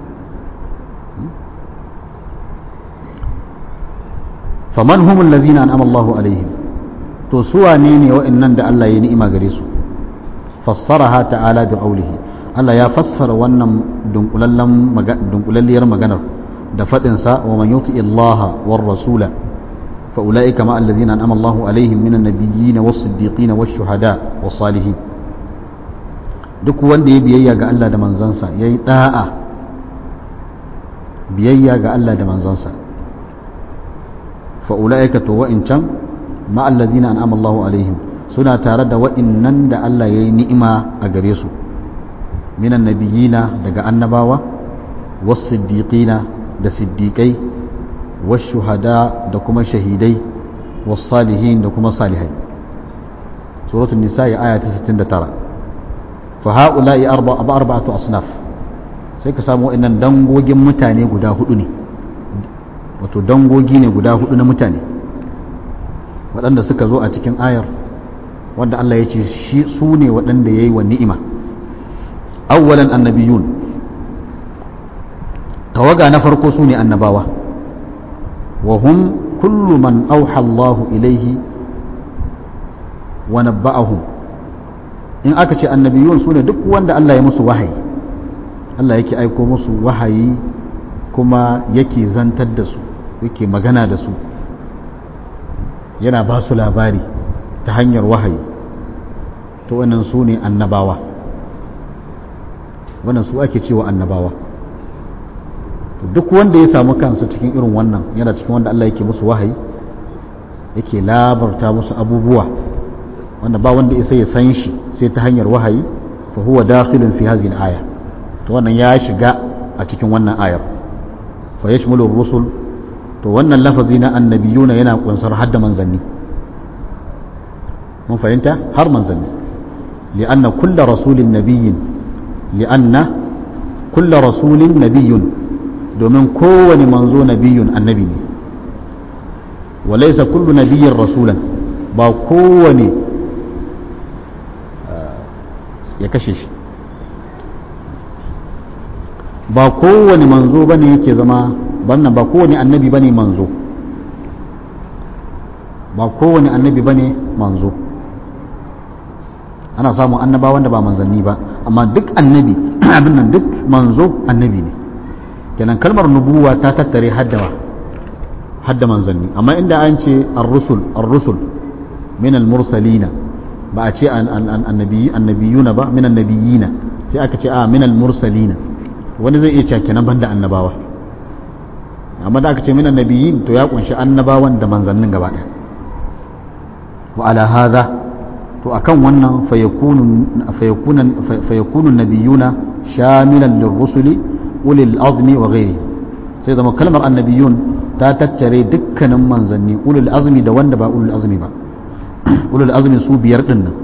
faman humul ladzina an'ama Allahu alaihim to su wane ne wa'annan da Allah ya ni'ima gare su fassaraha ta'ala bi qawlihi Allah ya fassara wannan dunkulallen dunkulalliyar maganar da faɗinsa wa man yuti Allah war rasula fa ulaika ma alladhina an'ama Allahu alaihim minan nabiyyin was siddiqin was shuhada was salihin duk wanda ya biyayya ga Allah da manzansa yayi da'a biyayya ga Allah da manzansa fa ulaika to wa'incan ma alladhina an'ama Allahu alaihim suna tare da wa'innan da Allah yayi ni'ima a gare su minan nabiyina daga annabawa was siddiqina da siddiƙai washuhada da kuma shahidai wasalihin da kuma salihai suratul nisa ya aya ta 69 fa haula'i arba'atu asnaf sai ka samu wa'annan dangogin mutane guda hudu ne wato dangogi ne guda hudu na mutane waɗanda suka zo a cikin ayar wanda Allah ya ce shi su ne waɗanda ya yi wa ni'ima awwalan annabiyun tawaga na farko su ne annabawa wa hum kullu man auha Allahu ilaihi wa nabba'ahum in aka ce annabiyun su ne duk wanda Allah ya musu wahayi Allah yake aiko musu wahayi kuma yake zantar da su yake magana da su yana ba su labari ta hanyar wahayi to wannan su ne annabawa wannan su ake cewa annabawa duk wanda ya samu kansa cikin irin wannan yana cikin wanda Allah yake musu wahayi yake labarta musu abubuwa wanda ba wanda isa ya san shi sai ta hanyar wahayi fa huwa dakhilun fi hadhihi al-aya to wannan ya shiga a cikin wannan ayar fa yashmulu ar-rusul to wannan lafazi na annabiyuna yana kunsar hadda manzanni mun fahimta har manzanni li'anna kullu rasulin nabiyyin li'anna kullu rasulin nabiyyun domin kowane manzo nabiyun annabi ne walaisa kullu nabiyyin rasulan ba kowane ya kashe shi ba kowane manzo bane yake zama bannan ba kowane annabi bane manzo ba kowane annabi bane manzo ana samun annaba wanda ba manzanni ba amma duk annabi abin nan duk manzo annabi ne kenan kalmar nubuwa ta tattare haddawa hadda manzanni amma inda an ce ar-rusul ar-rusul min al-mursalina ba a ce annabiyuna ba min annabiyina sai aka ce a min al-mursalina wani zai iya cewa kenan banda annabawa amma da aka ce min annabiyin to ya kunshi annabawan da manzannin gaba ɗaya wa ala hadha to akan wannan fayakunu nabiyuna shamilan lirrusuli ulil azmi wa ghairi sai zama kalmar annabiyun ta tattare dukkanin manzanni ulul azmi da wanda ba ulul azmi ba ulul azmi su biyar din nan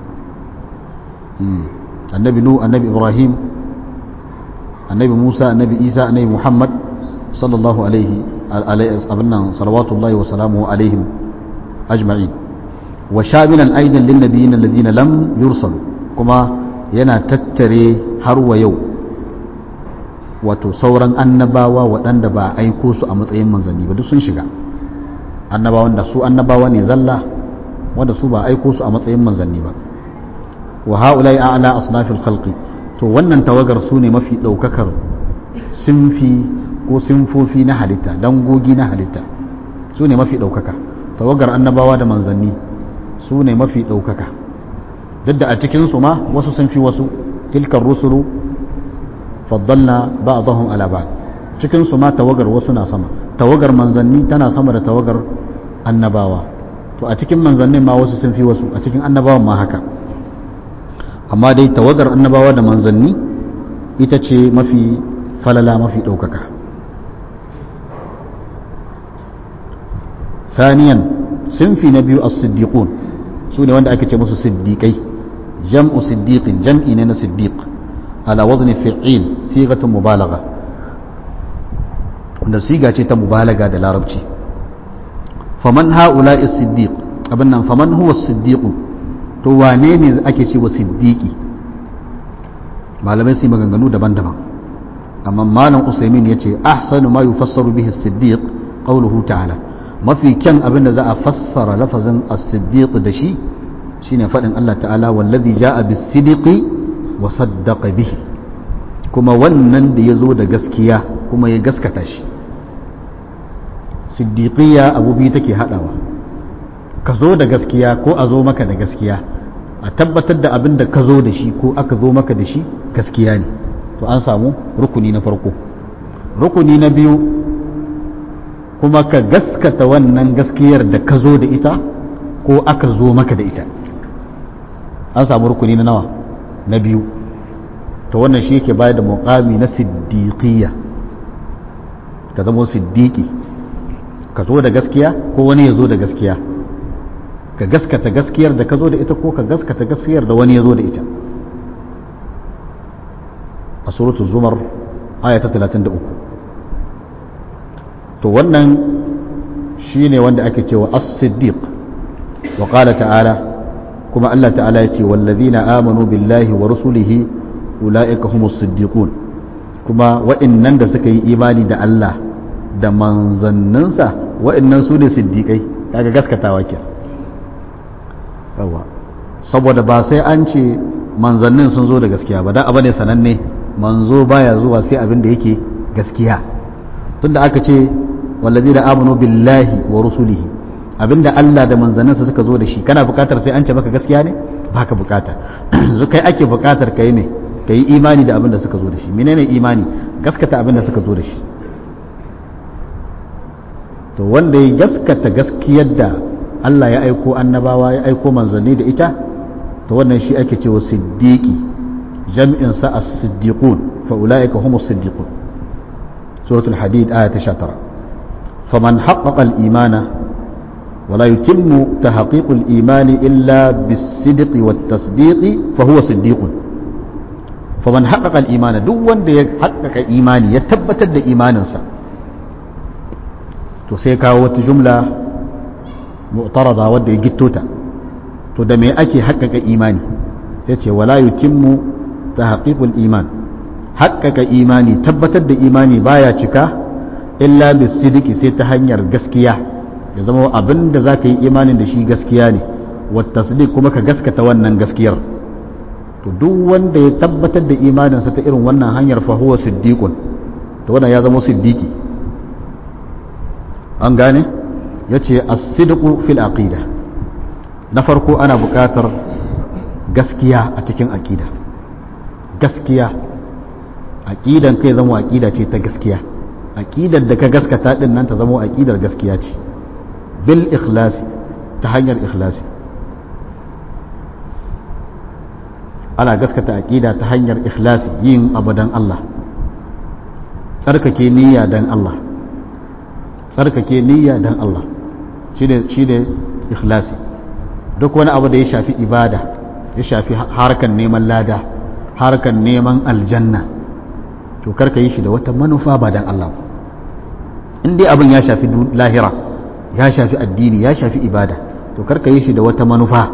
annabi nu annabi ibrahim annabi musa annabi isa annabi muhammad sallallahu alaihi abin nan salawatullahi wa salamu alaihim ajma'in wa shamilan aidan lin nabiyyin alladhina lam yursalu kuma yana tattare har wa yau wato sauran annabawa waɗanda ba a aiko su a matsayin manzanni ba duk sun shiga annabawan da su annabawa ne zalla wanda su ba aiko su a matsayin manzanni ba wa haulai a'la asnafil khalqi to wannan tawagar su ne mafi daukakar sinfi ko sinfofi na halitta dangogi na halitta su ne mafi daukaka tawagar annabawa da manzanni su ne mafi daukaka duk da a cikin su ma wasu sun fi wasu tilkar rusulu faddalna ba'dahum ala ba'd cikin su ma tawagar wasu na sama tawagar manzanni tana sama da tawagar annabawa to a cikin manzannin ma wasu sun fi wasu a cikin annabawan ma haka amma dai tawagar annabawa da manzanni ita ce mafi falala mafi ɗaukaka ثانيا sinfi na biyu as-siddiqun su ne wanda ake ce musu siddiqai jam'u siddiqin jam'i ne na siddiq ala wazni fi'il sigatun mubalagha wanda siga ce ta mubalaga da larabci faman ha'ula'i siddiq abin nan faman huwa siddiq to wane ne ake ce wa siddiqi malamai su maganganu daban-daban amma malam usaimin ya ce ahsanu ma yufassaru bihi siddiq qawluhu ta'ala mafi kyan abin da za a fassara lafazin as-siddiq da shi shine faɗin Allah ta'ala wallazi ja'a bis-sidqi wa saddaqa bihi kuma wannan da ya zo da gaskiya kuma ya gaskata shi siddiqiyya abu biyu take haɗawa ka zo da gaskiya ko a zo maka da gaskiya a tabbatar da abin da ka zo da shi ko aka zo maka da shi gaskiya ne to an samu rukuni na farko rukuni na biyu kuma ka gaskata wannan gaskiyar da ka zo da ita ko aka zo maka da ita an samu rukuni na nawa na biyu to wannan shi yake bayar da muqami na siddiqiyya ka zama siddiqi ka zo da gaskiya ko wani ya zo da gaskiya ka gaskata gaskiyar da ka zo da ita ko ka gaskata gaskiyar da wani ya zo da ita a suratu zumar aya ta 33 to wannan shi ne wanda ake cewa as-siddiq wa qala ta'ala kuma Allah ta'ala ya ce wallazina amanu billahi wa rusulihi ulaika humus siddiqun kuma wa'annan da suka yi imani da Allah da manzanninsa wa'annan su ne siddiqai kaga gaskatawa ke yawa saboda ba sai an ce manzannin sun zo da gaskiya ba da abu ne sananne manzo baya zuwa sai abin da yake gaskiya tunda aka ce wallazi da amanu billahi wa rusulihi abinda Allah da manzanninsa suka zo da shi kana bukatar sai an ce maka gaskiya ne baka bukata zu kai ake bukatar kai ne kai imani da abin da suka zo da shi menene imani gaskata abin da suka zo da shi to wanda ya gaskata gaskiyar da Allah ya aiko annabawa ya aiko manzanni da ita to wannan shi ake cewa siddiqi jam'in sa as-siddiqun fa ulaika humus siddiqun suratul hadid aya ta 19 faman haqqaqa al-imana ولا يتم تحقيق الإيمان إلا بالصدق والتصديق فهو صديق فمن حقق الإيمان دو وند يحقق إيماني يتبتد إيمانا سا to sai kawo wata jumla mu'tarada wadda ya gittota to da me ake haƙƙaƙa imani sai ce wala yutimmu tahqiqul iman haƙƙaƙa imani tabbatar da imani baya cika illa bisidiki sai ta hanyar gaskiya ya zama abin da za ka yi imanin da shi gaskiya ne wata kuma ka gaskata wannan gaskiyar to duk wanda ya tabbatar da imaninsa ta irin wannan hanyar fahuwa siddiqun to wannan ya zama siddiqi an gane ya ce as-sidqu fil aqida na farko ana buƙatar gaskiya a cikin aqida gaskiya aqidan kai zama aqida ce ta gaskiya aqidar da ka gaskata din nan ta zama aqidar gaskiya ce bil ikhlasi ta hanyar ikhlasi ana gaskata aqida ta hanyar ikhlasi yin abu dan Allah tsarkake niyya dan Allah tsarkake niyya dan Allah shine shine ikhlasi duk wani abu da ya shafi ibada ya shafi harkan neman lada harkan neman aljanna to karka yi shi da wata manufa ba dan Allah in dai abin ya shafi lahira ya shafi addini ya shafi ibada to karka yi shi da wata manufa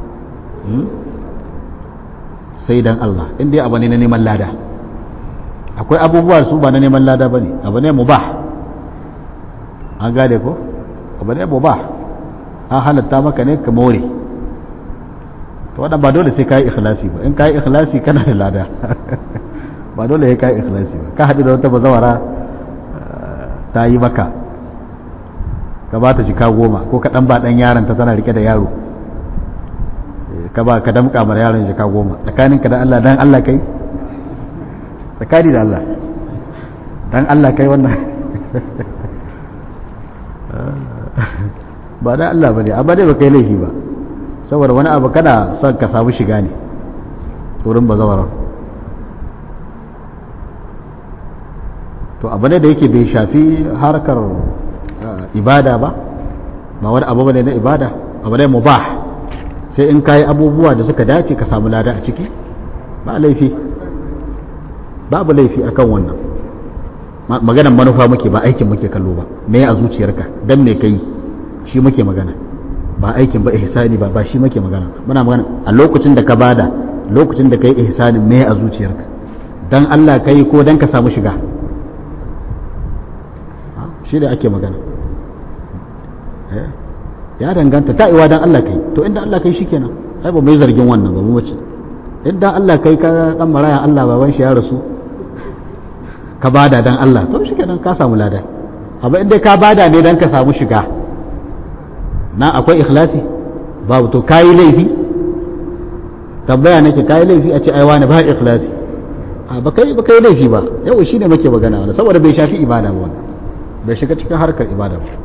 sai dan Allah in dai abu ne na neman lada akwai abubuwa su ba na neman lada ba ne abu ne mubah an gane ko abu ne mubah an halatta maka ne ka more to wadda ba dole sai ka yi ikhlasi ba in ka yi ikhlasi kana da lada ba dole ya ka yi ikhlasi ba ka haɗu da wata bazawara ta yi maka ka ba ta jika goma ko ka ɗan ba ɗan yaron ta tana rike da yaro ka ba ka damƙa mara yaron jika goma tsakaninka da Allah dan Allah kai tsakani da Allah dan Allah kai wannan ba da Allah ba ne amma dai ba kai laifi ba saboda wani abu kana son ka samu shiga ne wurin bazawarar to abu ne da yake bai shafi harkar ibada ba ba wani abu ne na ibada abu ne mubah sai in kayi abubuwa da suka dace ka samu lada a ciki ba laifi babu laifi akan wannan maganan manufa muke ba aikin muke kallo ba me a zuciyarka dan me kai shi muke magana ba aikin ba ihsani ba ba shi muke magana muna magana a lokacin da ka bada lokacin da kai ihsanin me a zuciyarka dan Allah kai ko dan ka samu shiga shi da ake magana ya danganta ta iwa dan Allah kai to inda Allah kai shikenan ai ba mai zargin wannan ba mu mace idan Allah kai ka dan maraya Allah baban shi ya rasu ka bada dan Allah to shikenan ka samu lada amma inda ka bada ne dan ka samu shiga na akwai ikhlasi babu to kayi laifi tambaya nake kayi laifi a ce ai wani ba ikhlasi a ba kai ba kai laifi ba yau shine muke magana wannan saboda bai shafi ibada ba wannan bai shiga cikin harkar ibada ba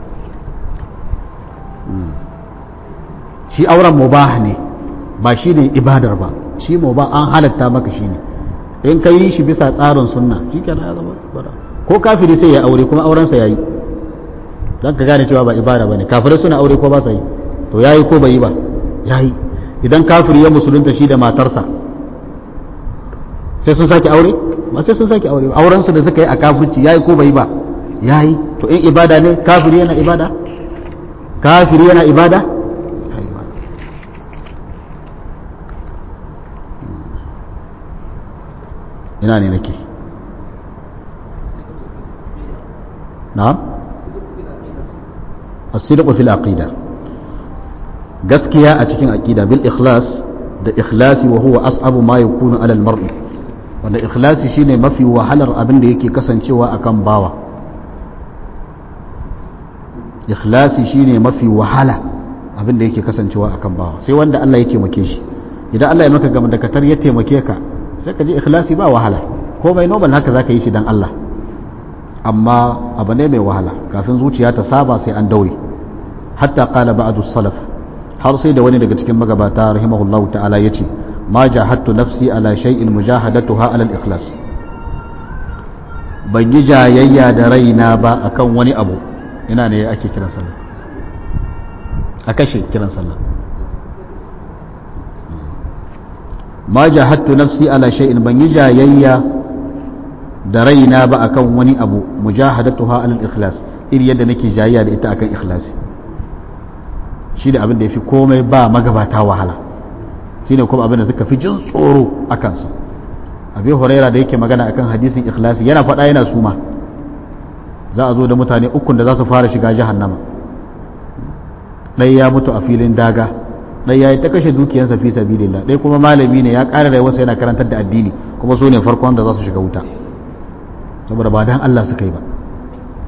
shi auren mubah ne ba shi ne ibadar ba shi mubah an halatta maka shi ne in ka yi shi bisa tsarin sunna shi kenan ya zama ibada ko kafiri sai ya aure kuma aurensa ya yi don ka gane cewa ba ibada ba ne kafirai suna aure ko ba sa yi to ya yi ko bai yi ba ya yi idan kafiri ya musulunta shi da matarsa sai sun sake aure ba sai sun sake aure aurensu da suka yi a kafirci ya yi ko bai yi ba ya yi to in ibada ne kafiri yana ibada kafiri yana ibada ina ne nake na'am as-sidqu fil aqida gaskiya a cikin aqida bil ikhlas da ikhlasi wa huwa as'abu ma yakunu ala al-mar'i wanda ikhlasi shine mafi wahalar abin da yake kasancewa akan bawa ikhlasi shine mafi wahala abin da yake kasancewa akan bawa sai wanda Allah ya taimake shi idan Allah ya maka gama da katar ya taimake ka sai ka ji ikhlasi ba wahala ko mai normal haka zaka yi shi dan Allah amma abu ne mai wahala kafin zuciya ta saba sai an daure hatta qala ba'du salaf har sai da wani daga cikin magabata rahimahullahu ta'ala yace ma jahadtu nafsi ala shay'in mujahadatuha ala al-ikhlas ban yi jayayya da raina ba akan wani abu ina ne ake kiran sallah a kashe kiran sallah ma jahadtu nafsi ala shay'in ban yi jayayya da raina ba akan wani abu mujahadatuha ala al-ikhlas iri yadda nake jayayya da ita akan ikhlasi shi da abin da yafi komai ba magabata wahala shine kuma abin da suka fi jin tsoro akan sa abi huraira da yake magana akan hadisin ikhlasi yana faɗa yana suma za a zo da mutane ukun da za su fara shiga jahannama ɗaya ya mutu a filin daga ɗaya ya yi ta kashe dukiyansa fi sabilillah ɗaya kuma malami ne ya ƙara rayuwarsa yana karantar da addini kuma su ne farkon da za su shiga wuta saboda ba dan Allah suka yi ba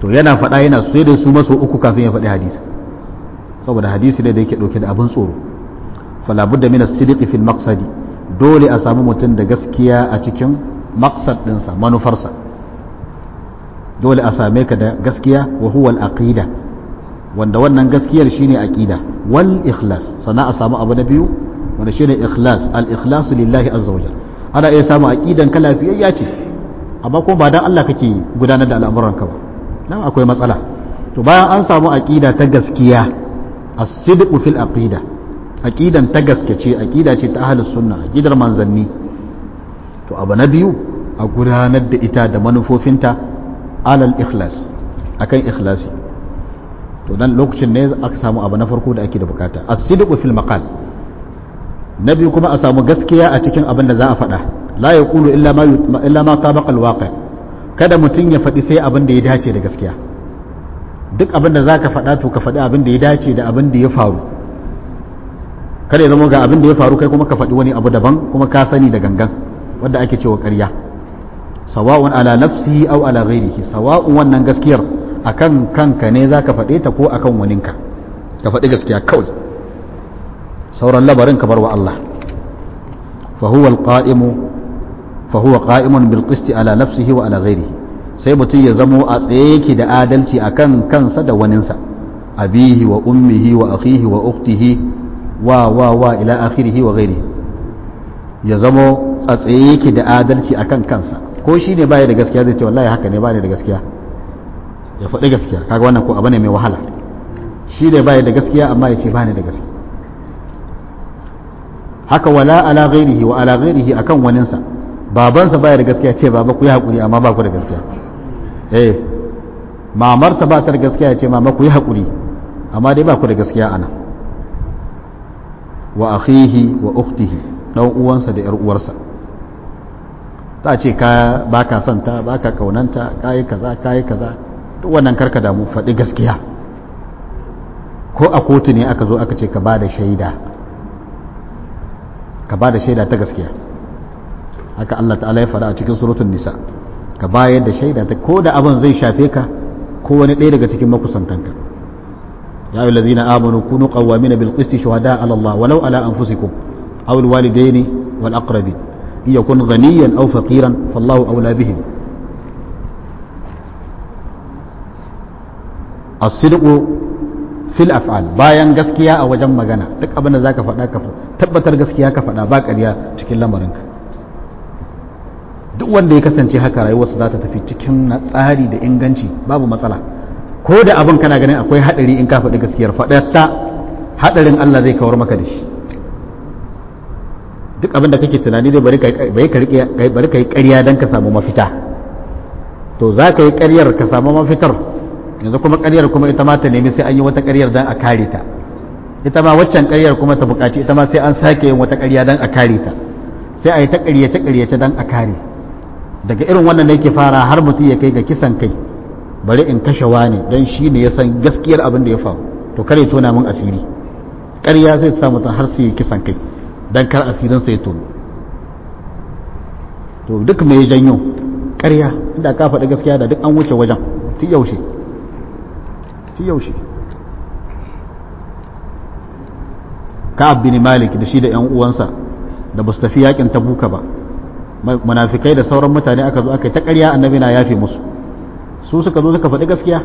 to yana faɗa yana sai da su maso uku kafin ya faɗi hadisi saboda hadisi ne da yake ɗauke da abin tsoro falabudda min as-sidqi fil maqsadi dole a samu mutum da gaskiya a cikin maqsad ɗinsa manufarsa dole a same ka da gaskiya wa huwa al-aqida wanda wannan gaskiyar shine aqida wal ikhlas sannan a samu abu na biyu wanda shine ikhlas al ikhlas lillahi azza wa ana iya samu aqidan ka lafiyayya ce amma kuma ba dan Allah kake gudanar da al'amuran ka ba nan akwai matsala to bayan an samu aqida ta gaskiya as-sidqu fil aqida aqidan ta gaske ce aqida ce ta ahlus sunna aqidar manzanni to abu na biyu a gudanar da ita da manufofinta alal ikhlas akan ikhlasi to dan lokacin ne aka samu abu na farko da ake da bukata as-sidqu fil maqal na biyu kuma a samu gaskiya a cikin abin da za a faɗa la yaqulu illa ma illa ma tabaqa al-waqi kada mutum ya faɗi sai abin da ya dace da gaskiya duk abin da zaka faɗa to ka faɗi abin da ya dace da abin da ya faru kada ya zama ga abin da ya faru kai kuma ka faɗi wani abu daban kuma ka sani da gangan wanda ake cewa ƙarya sawa'un ala nafsihi aw ala ghairihi sawa'un wannan gaskiyar akan kanka ne zaka faɗe ta ko akan waninka ka faɗi gaskiya kawai sauran labarin ka bar wa Allah fa huwa alqa'imu fa huwa qa'imun bil qisti ala nafsihi wa ala ghairihi sai mutum ya zamo a tsaye yake da adalci akan kansa da waninsa abihi wa ummihi wa akhihi wa ukhtihi wa wa wa ila akhirihi wa ghairihi ya zamo a tsaye yake da adalci akan kansa ko shi ne baya da gaskiya zai ce wallahi haka ne baya da gaskiya ya faɗi gaskiya kaga wannan ko abu ne mai wahala shi ne baya da gaskiya amma ya ce bani da gaskiya haka wala ala ghairihi wa ala ghairihi akan waninsa babansa baya da gaskiya ce baba ku yi hakuri amma ba ku da gaskiya eh mamarsa ba ta da gaskiya ya ce mama ku yi hakuri amma dai ba ku da gaskiya ana wa akhihi wa ukhtihi dan uwansa da yar uwarsa ta ce ka baka son ta baka kaunanta kai kaza kai kaza duk wannan karka damu faɗi gaskiya ko a kotu ne aka zo aka ce ka bada shaida ka bada shaida ta gaskiya haka Allah ta'ala ya faɗa a cikin suratul nisa ka bayar da shaida ta ko da abin zai shafe ka ko wani ɗaya daga cikin makusantanka ya ayyuhal ladzina amanu kunu qawwamina bil qisti shuhada ala Allah walau ala anfusikum aw al walidaini wal aqrabin in yakun ghaniyan aw faqiran fallahu awla bihim as-sidqu fil af'al bayan gaskiya a wajen magana duk abin da zaka faɗa ka tabbatar gaskiya ka faɗa ba ƙarya cikin lamarinka duk wanda ya kasance haka rayuwarsa za ta tafi cikin tsari da inganci babu matsala ko da abin kana ganin akwai haɗari in ka faɗi gaskiyar faɗatta haɗarin Allah zai kawar maka da shi duk abin da kake tunani dai bari ka yi ƙarya don ka samu mafita to za ka yi ƙaryar ka samu mafitar yanzu kuma ƙaryar kuma ita ma ta nemi sai an yi wata ƙaryar don a kare ta ita ma waccan ƙaryar kuma ta buƙaci ita ma sai an sake yin wata ƙarya don a kare ta sai a yi ta ƙaryace ƙaryace don a kare daga irin wannan da yake fara har mutum ya kai ga kisan kai bari in kashe wani don shi ne ya san gaskiyar abin da ya faru to kare tona min asiri ƙarya zai sa mutum har sai ya kisan kai don kar asirin sai tono to duk mai janyo ƙarya inda ka faɗi gaskiya da duk an wuce wajen ti yaushe ti yaushe ka'ab bin malik da shi da yan uwansa da ba su tafi yakin tabuka ba munafikai da sauran mutane aka zo aka yi ta ƙarya annabi na yafe musu su suka zo suka faɗi gaskiya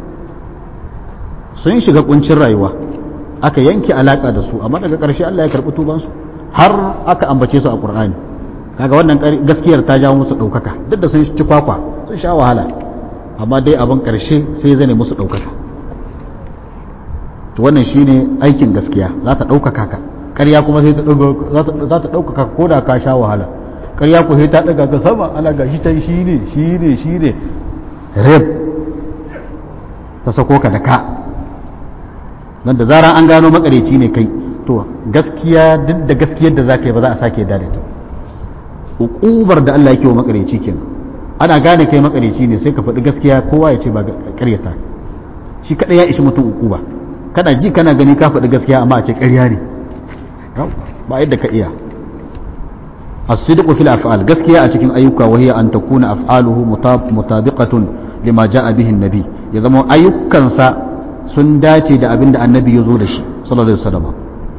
sun shiga kuncin rayuwa aka yanke alaka da su amma daga ƙarshe Allah ya karɓi tubansu har aka ambace su a Qur'ani kaga wannan gaskiyar ta jawo musu ɗaukaka duk da sun ci kwakwa sun sha wahala amma dai abin ƙarshe sai zane musu ɗaukaka to wannan shine aikin gaskiya za ta ɗaukaka ka ƙarya kuma sai za ta ɗaukaka ko da ka sha wahala ƙarya ku sai ta ɗaga ka sama ana ga shi ta shi ne shi ne shi ne rep ta sako ka da ka nan da zaran an gano makareci ne kai to gaskiya duk da gaskiyar da za ka yi ba za a sake yadda da ita ukubar da Allah yake wa makareci kenan ana gane kai makareci ne sai ka faɗi gaskiya kowa ya ce ba ƙaryata shi kaɗai ya ishi mutum ukuba kana ji kana gani ka faɗi gaskiya amma a ce ƙarya ne ba yadda ka iya as-sidqu fil af'al gaskiya a cikin ayyuka wa hiya an takuna af'aluhu mutabiqatun lima jaa bihi an-nabi ya zama ayyukansa sun dace da abin da annabi ya zo da shi sallallahu alaihi wasallam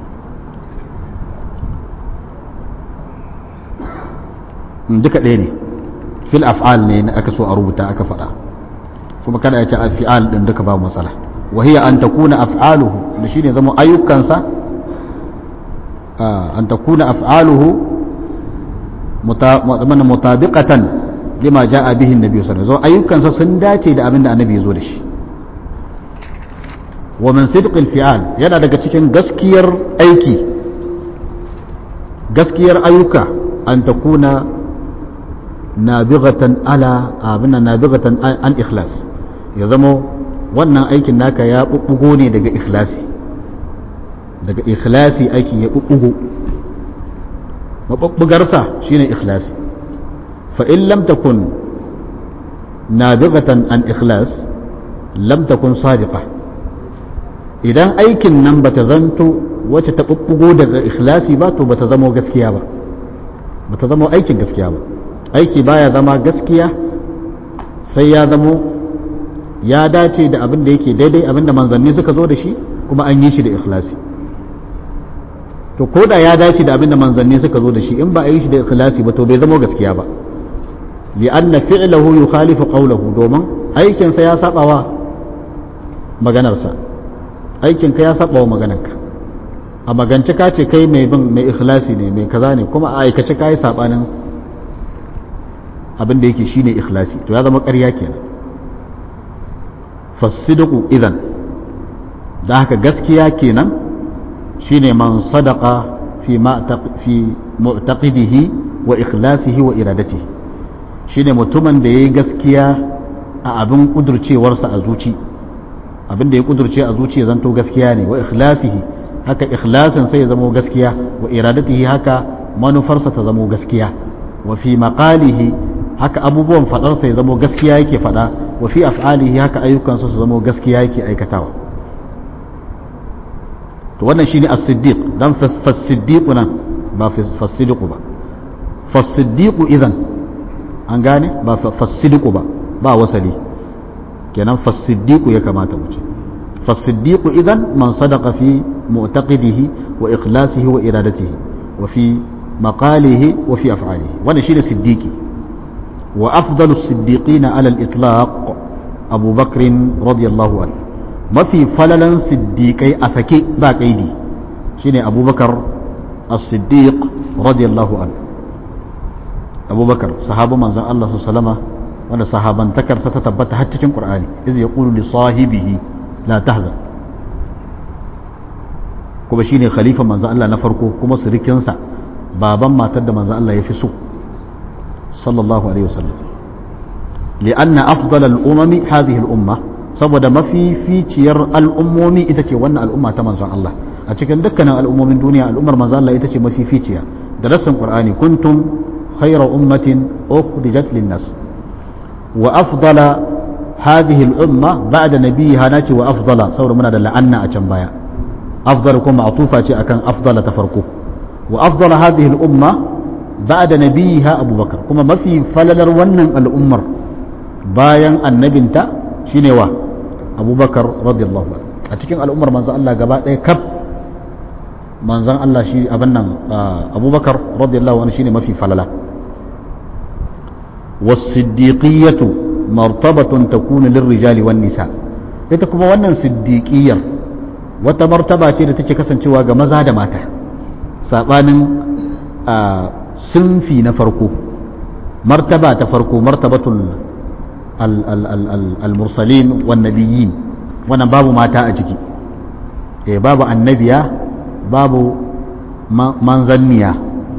duka ɗaya ne fil af'al ne na aka so a rubuta aka faɗa kuma kada ya ce af'al din duka ba matsala wa hiya an takuna af'aluhu da shine zama ayyukansa an takuna af'aluhu mutabiqatan lima ja'a bihi annabi sallallahu alaihi wasallam ayyukansa sun dace da abin da annabi ya zo da shi wa min sidqil fi'al yana daga cikin gaskiyar aiki gaskiyar ayyuka an takuna nabighatan ala abinna nabighatan an ikhlas ya zama wannan aikin naka ya bubbugo ne daga ikhlasi daga ikhlasi aikin ya bubbugo mabubbugarsa shine ikhlasi fa in lam takun nabighatan an ikhlas lam takun sadiqa idan aikin nan bata zanto wacce ta bubbugo daga ikhlasi ba to bata zama gaskiya ba bata zama aikin gaskiya ba aiki baya zama gaskiya sai ya zamo ya dace da abin da yake daidai abin da manzanni suka zo da shi kuma an yi shi da ikhlasi to ko da ya dace da abin da manzanni suka zo da shi in ba a yi shi da ikhlasi ba to bai zama gaskiya ba li'anna fi'lahu yukhalifu qawlahu domin aikin sa ya saba wa maganar sa aikin ka ya saba wa maganarka a magance ka ce kai mai bin mai ikhlasi ne mai kaza ne kuma a aikace ka yi sabanin abin da yake shine ikhlasi to ya zama ƙarya kenan fasidiku idan da haka gaskiya kenan shine man sadaqa fi ma fi mu'taqidihi wa ikhlasihi wa iradatihi shine mutumin da yayi gaskiya a abin kudurcewarsa a zuci abin da ya kudurce a zuci zanto gaskiya ne wa ikhlasihi haka ikhlasin sai ya zama gaskiya wa iradatihi haka manufarsa ta zama gaskiya wa fi maqalihi haka abubuwan fadarsa ya zama gaskiya yake fada wa fi af'alihi haka ayyukansa su zama gaskiya yake aikatawa to wannan shine as-siddiq dan fas-siddiq nan ba fas-siddiq ba fas-siddiq idan an gane ba fas-siddiq ba ba wasali kenan fas-siddiq ya kamata mu ce fas-siddiq idan man sadaqa fi mu'taqidihi wa ikhlasihi wa iradatihi wa fi maqalihi wa fi af'alihi wannan shine siddiqi وأفضل الصديقين على الإطلاق أبو بكر رضي الله عنه ما في فللا صديقي أسكي باك أيدي شيني أبو بكر الصديق رضي الله عنه أبو بكر صحابة من زن الله صلى الله عليه وسلم وانا صحابا تكر ستتبت حتى في القرآن إذ يقول لصاحبه لا تحزن kuma shine khalifa manzo Allah na farko kuma sirikinsa baban matar da manzo Allah ya fi so صلى الله عليه وسلم لأن أفضل الأمم هذه الأمة saboda mafi ficiyar al'ummomi ita ce wannan al'umma ta manzon Allah a cikin dukkanin al'ummomin duniya al'ummar manzon Allah ita ce mafi ficiya da rassin Qur'ani kuntum khayra ummatin ukhrijat lin-nas wa afdala hadhihi al-umma ba'da nabiyha nace wa afdala saboda muna da la'anna a can baya afdala kuma atufa ce akan afdala ta farko wa afdala hadhihi al-umma بعد نبيها أبو بكر كما ما في فللر ونن الأمر باين النبنتا شنوا أبو بكر رضي الله عنه أتكين الأمر من الله قباء كب من الله شي أبنى أبو بكر رضي الله عنه شيني ما في فللا والصديقية مرتبة تكون للرجال والنساء ita kuma wannan siddiƙiyar wata martaba ce da take kasancewa ga maza da mata saɓanin sunfi na farko martaba ta farko martabatul al-mursalin wan nabiyyin wannan babu mata a ciki eh babu annabiya babu manzanniya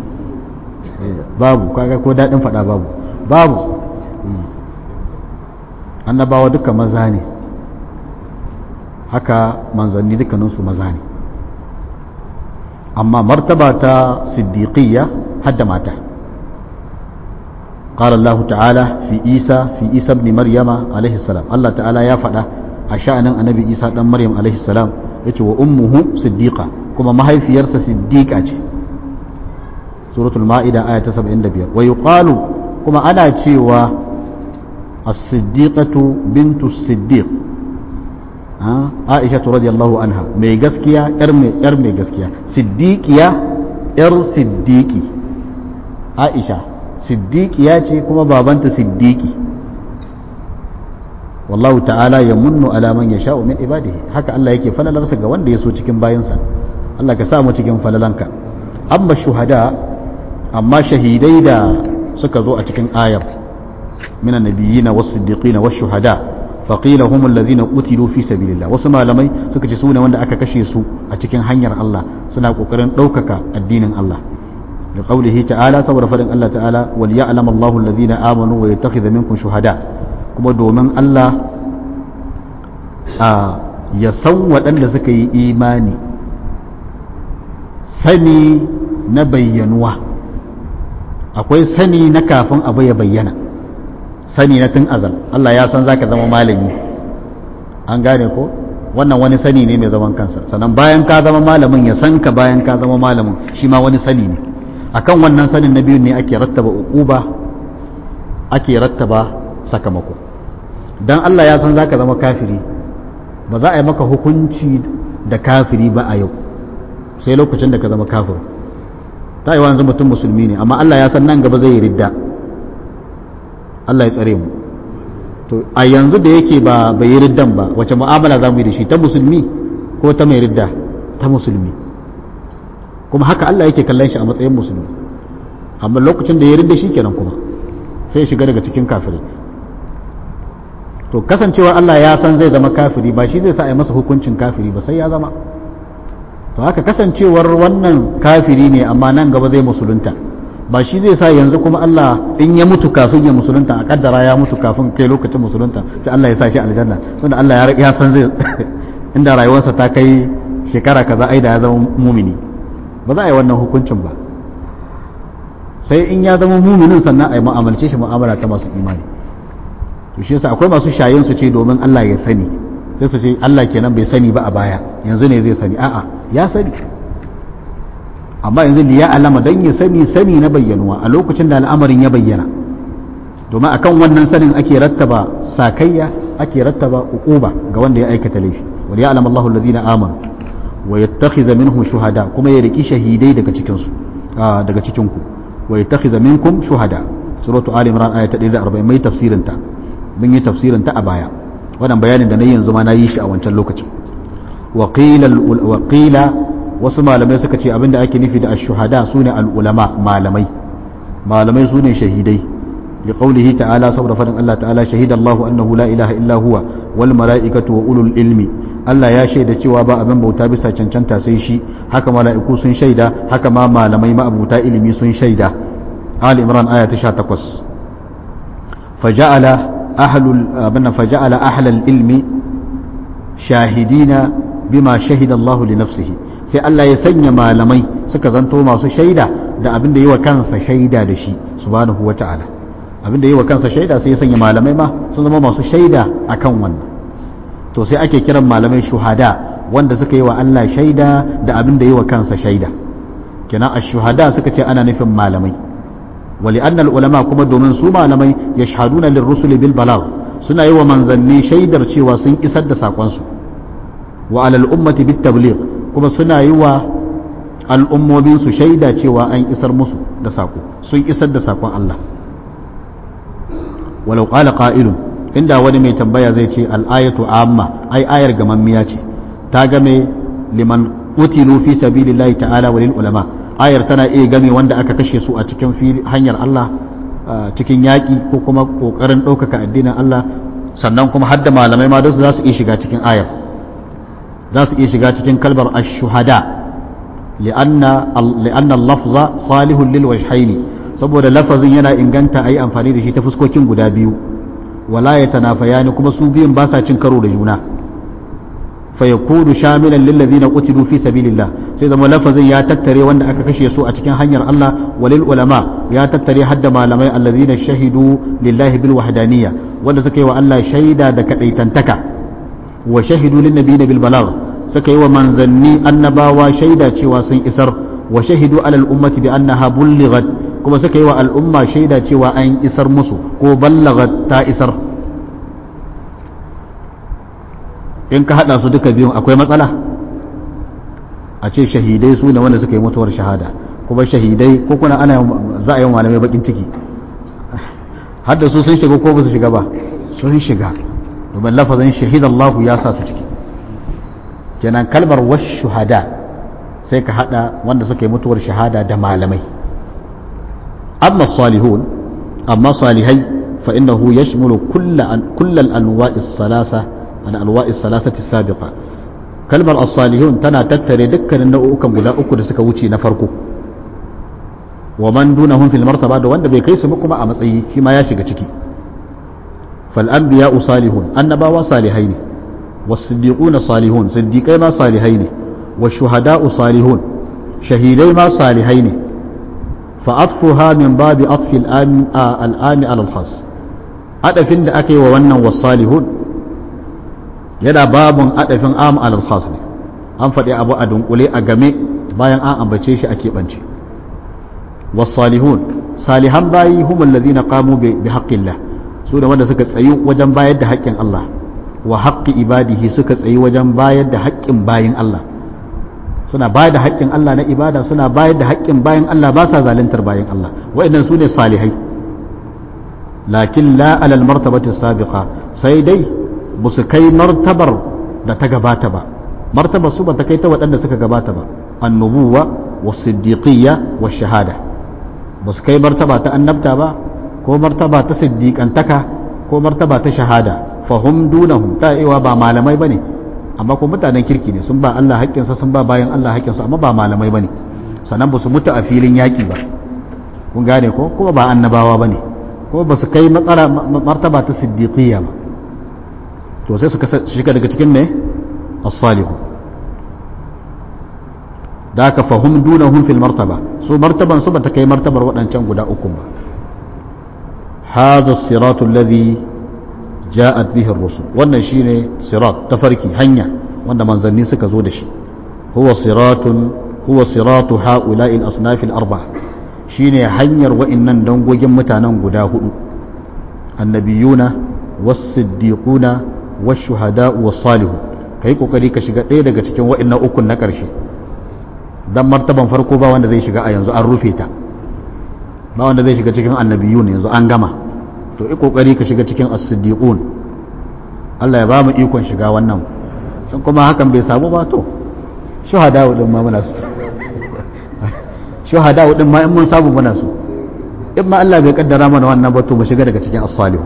babu kaga ko dadin fada babu babu annabawa duka maza ne haka manzanni dukkaninsu maza ne amma martaba ta siddiqiyya حد ماته قال الله تعالى في عيسى في عيسى ابن مريم عليه السلام الله تعالى يا فدا أشأن النبي عيسى بن مريم عليه السلام يتي وأمه صديقة كما ما هي في يرسى صديقة سورة المائدة آية 75 ويقال كما أنا تشيوا as-siddiqatu bintu siddiq Aisha radiyallahu anha mai gaskiya yar mai yar mai gaskiya siddiqiya yar siddiqi Aisha siddiqiya ce kuma babanta siddiqi wallahu ta'ala ya munnu ala man yasha'u min ibadihi haka Allah yake falalarsa ga wanda ya so cikin bayansa Allah ka sa mu cikin falalanka amma shuhada amma shahidai da suka zo a cikin ayar minan nabiyina was siddiqina was shuhada faqila humul ladhina qutilu fi sabilillah wasu malamai suka ce sune wanda aka kashe su a cikin hanyar Allah suna kokarin ɗaukaka addinin Allah da qaulihi ta'ala saboda fadin Allah ta'ala wal ya'lamu Allahu alladhina amanu wa yattakhidha minkum shuhada kuma domin Allah ya san waɗanda suka yi imani sani na bayyanuwa akwai sani na kafin abu ya bayyana sani na tun azal Allah ya san zaka zama malami an gane ko wannan wani sani ne mai zaman kansa sannan bayan ka zama malamin ya san ka bayan ka zama malamin shi ma wani sani ne akan wannan sanin na biyu ne ake rattaba uquba ake rattaba sakamako dan Allah ya san zaka zama kafiri ba za a yi maka hukunci da kafiri ba a yau sai lokacin da ka zama kafir ta yi wanzu mutum musulmi ne amma Allah ya san nan gaba zai yi ridda Allah ya tsare mu to a yanzu da yake ba bai yi riddan ba wace mu'amala za mu yi da shi ta musulmi ko ta mai ridda ta musulmi kuma haka Allah yake kallon shi a matsayin musulmi amma lokacin da ya ridda shi kenan kuma sai ya shiga daga cikin kafirai to kasancewar Allah ya san zai zama kafiri ba shi zai sa a yi masa hukuncin kafiri ba sai ya zama to haka kasancewar wannan kafiri ne amma nan gaba zai musulunta ba shi zai sa yanzu kuma Allah in ya mutu kafin ya musulunta a kaddara ya mutu kafin kai lokacin musulunta sai Allah ya sa shi aljanna tunda Allah ya san zai inda rayuwarsa ta kai shekara kaza ai da ya zama mumini ba za a yi wannan hukuncin ba sai in ya zama muminin sannan a yi mu'amalce shi mu'amala ta masu imani to shi yasa akwai masu shayin su ce domin Allah ya sani sai su ce Allah kenan bai sani ba a baya yanzu ne zai sani a'a ya sani amma yanzu liya alama dan ya sani sani na bayyanuwa a lokacin da al'amarin ya bayyana domin akan wannan sanin ake rattaba sakayya ake rattaba uquba ga wanda ya aikata laifi wal ya'lam Allahu allazina amanu wa yattakhiza minhum shuhada kuma ya riki shahidai daga cikin su daga cikin ku wa yattakhiza minkum shuhada suratu ali imran ayat 140 mai tafsirin ta mun yi tafsirin ta a baya wannan bayanin da na yanzu ma na yi shi a wancan lokacin wa qila wasu malamai suka ce abinda ake nufi da ash-shuhada sune al-ulama malamai malamai sune shahidai li qawlihi ta'ala saboda fadin Allah ta'ala shahida Allahu annahu la ilaha illa huwa wal mala'ikatu wa ulul ilmi Allah ya shaida cewa ba abin bauta bisa cancanta sai shi haka mala'iku sun shaida haka ma malamai ma abuta ilimi sun shaida Ali Imran aya ta 18 faja'ala ahlul abinna faja'ala ahlal ilmi shahidina bima shahida Allah li nafsihi sai Allah ya sanya malamai suka zanto masu shaida da abin da yi wa kansa shaida da shi subhanahu wa ta'ala abin da yi wa kansa shaida sai ya sanya malamai ma sun zama masu shaida akan wannan to sai ake kiran malamai shuhada wanda suka yi wa Allah shaida da abin da yi wa kansa shaida kenan ash-shuhada suka ce ana nufin malamai wali annal ulama kuma domin su malamai yashhaduna lirrusuli bil balagh suna yi wa manzanni shaidar cewa sun isar da sakonsu wa alal ummati bit tabligh kuma suna yi wa al'ummominsu shaida cewa an isar musu da sako sun isar da sakon Allah walau qala qa'ilun inda wani mai tambaya zai ce al'ayatu amma ai ayar gamammiya ce ta game liman utilu fi sabilillahi ta'ala walil ulama ayar tana iya game wanda aka kashe su a cikin hanyar Allah cikin yaƙi ko kuma ƙoƙarin ɗaukaka addinin Allah sannan kuma hadda malamai ma za su iya shiga cikin ayar za su iya shiga cikin kalbar ash-shuhada li'anna li'anna al-lafza salihun lil wajhaini saboda lafazin yana inganta ayi amfani da shi ta fuskokin guda biyu wala yatanafayani kuma su biyun ba sa cin karo da juna fa yakunu shamilan lil ladina qutilu fi sabilillah sai zama lafazin ya tattare wanda aka kashe su a cikin hanyar Allah walil ulama ya tattare hadda malamai alladhina shahidu lillahi bil wahdaniyya wanda suka yi wa Allah shaida da kadaitantaka wa shahidu lin nabiyina bil balagh suka yi wa manzanni annabawa shaida cewa sun isar wa shahidu alal ummati bi annaha bullighat kuma suka yi wa al'umma shaida cewa an isar musu ko ballaghat ta isar in ka hada su duka biyun akwai matsala a ce shahidai su ne wanda suka yi mutuwar shahada kuma shahidai ko kuna ana za a yi malamai bakin ciki hadda su sun shiga ko ba su shiga ba sun shiga domin lafazin shahidallahu ya sa su ciki kenan kalmar wash shuhada sai ka hada wanda suka yi mutuwar shahada da malamai amma salihun amma salihai fa innahu yashmulu kullal anwa'is salasa an anwa'is salasati sabiqa kalmar as-salihun tana tattare dukkanin nau'ukan guda uku da suka wuce na farko wa man dunahum fil martaba da wanda bai kai su kuma a matsayi shi ma ya shiga ciki fal anbiya'u salihun annabawa salihai ne was siddiquna salihun siddiqai ma salihai ne was shuhada'u salihun shahidai ma salihai ne fa atfuha min babi atfi al-ami al-ami ala al-khas adafin da aka yi wa wannan was salihun yana babun adafin am ala al-khas ne an faɗi abu a dunkule a game bayan an ambace shi a keɓance والصالحون صالحان باي هم الذين قاموا بحق الله su da wanda suka tsayi wajen bayar da haƙƙin Allah wa haƙƙi ibadihi suka tsayi wajen bayar da haƙƙin bayin Allah suna bayar da haƙƙin Allah na ibada suna bayar da haƙƙin bayin Allah ba sa zaluntar bayin Allah wa'annan su ne salihai lakin la alal martabati sabiqa sai dai ba su kai martabar da ta gabata ba martabar su ba ta kai ta waɗanda suka gabata ba annubuwa wa siddiqiyya wa shahada ba su kai martaba ta annabta ba ko martaba ta siddiƙantaka ko martaba ta shahada fahum dunahum ta iwa ba malamai bane amma ko mutanen kirki ne sun ba Allah haƙƙinsa sun ba bayan Allah haƙƙinsa amma ba malamai bane sannan ba su mutu a filin yaƙi ba kun gane ko kuma ba annabawa bane ko ba su kai matsala martaba ta siddiqiyya ba to sai su shiga daga cikin ne as-salihu da aka fahim dunahum fil martaba su martaban su bata kai martabar waɗancan guda uku ba haza siratu alladhi ja'at bihi ar-rusul wannan shine sirat tafarki hanya wanda manzanni suka zo da shi huwa siratun huwa siratu ha'ula'i al-asnaf al-arba'a shine hanyar wa'annan dangogin mutanen guda hudu annabiyuna was-siddiquna wash-shuhada'u was-salihun kai kokari ka shiga ɗaya daga cikin wa'annan ukun na ƙarshe dan martaban farko ba wanda zai shiga a yanzu an rufe ta ba wanda zai shiga cikin annabiyun yanzu an gama to i kokari ka shiga cikin as-siddiqun Allah ya ba mu ikon shiga wannan sun kuma hakan bai samu ba to shuhada din ma muna su shuhada din ma in mun samu muna su in ma Allah bai kaddara mana wannan ba to mu shiga daga cikin as-salihu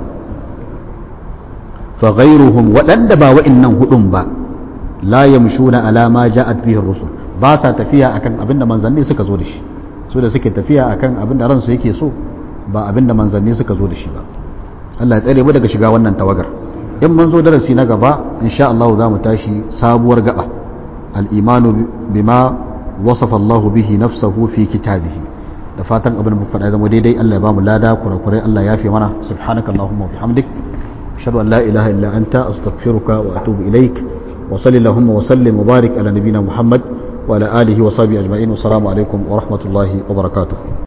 fa ghayruhum wadanda ba wa'annan hudun ba la yamshuna ala ma ja'at bihi ar-rusul ba sa tafiya akan abin da manzanni suka zo da shi su da suke tafiya akan abin da ransu yake so ba abin da manzanni suka zo da shi ba Allah ya tsare mu daga shiga wannan tawagar in mun zo darasi na gaba insha Allah za mu tashi sabuwar gaba al-imanu bima wasafa Allah bihi nafsahu fi kitabihi da fatan abin mu faɗa zama daidai Allah ya ba mu lada kurakurai Allah ya fi mana subhanakallahumma wa bihamdik ashhadu an la ilaha illa anta astaghfiruka wa atubu ilaik وصلى اللهم وسلم وبارك على نبينا محمد وعلى آله وصحبه أجمعين والسلام عليكم ورحمة الله وبركاته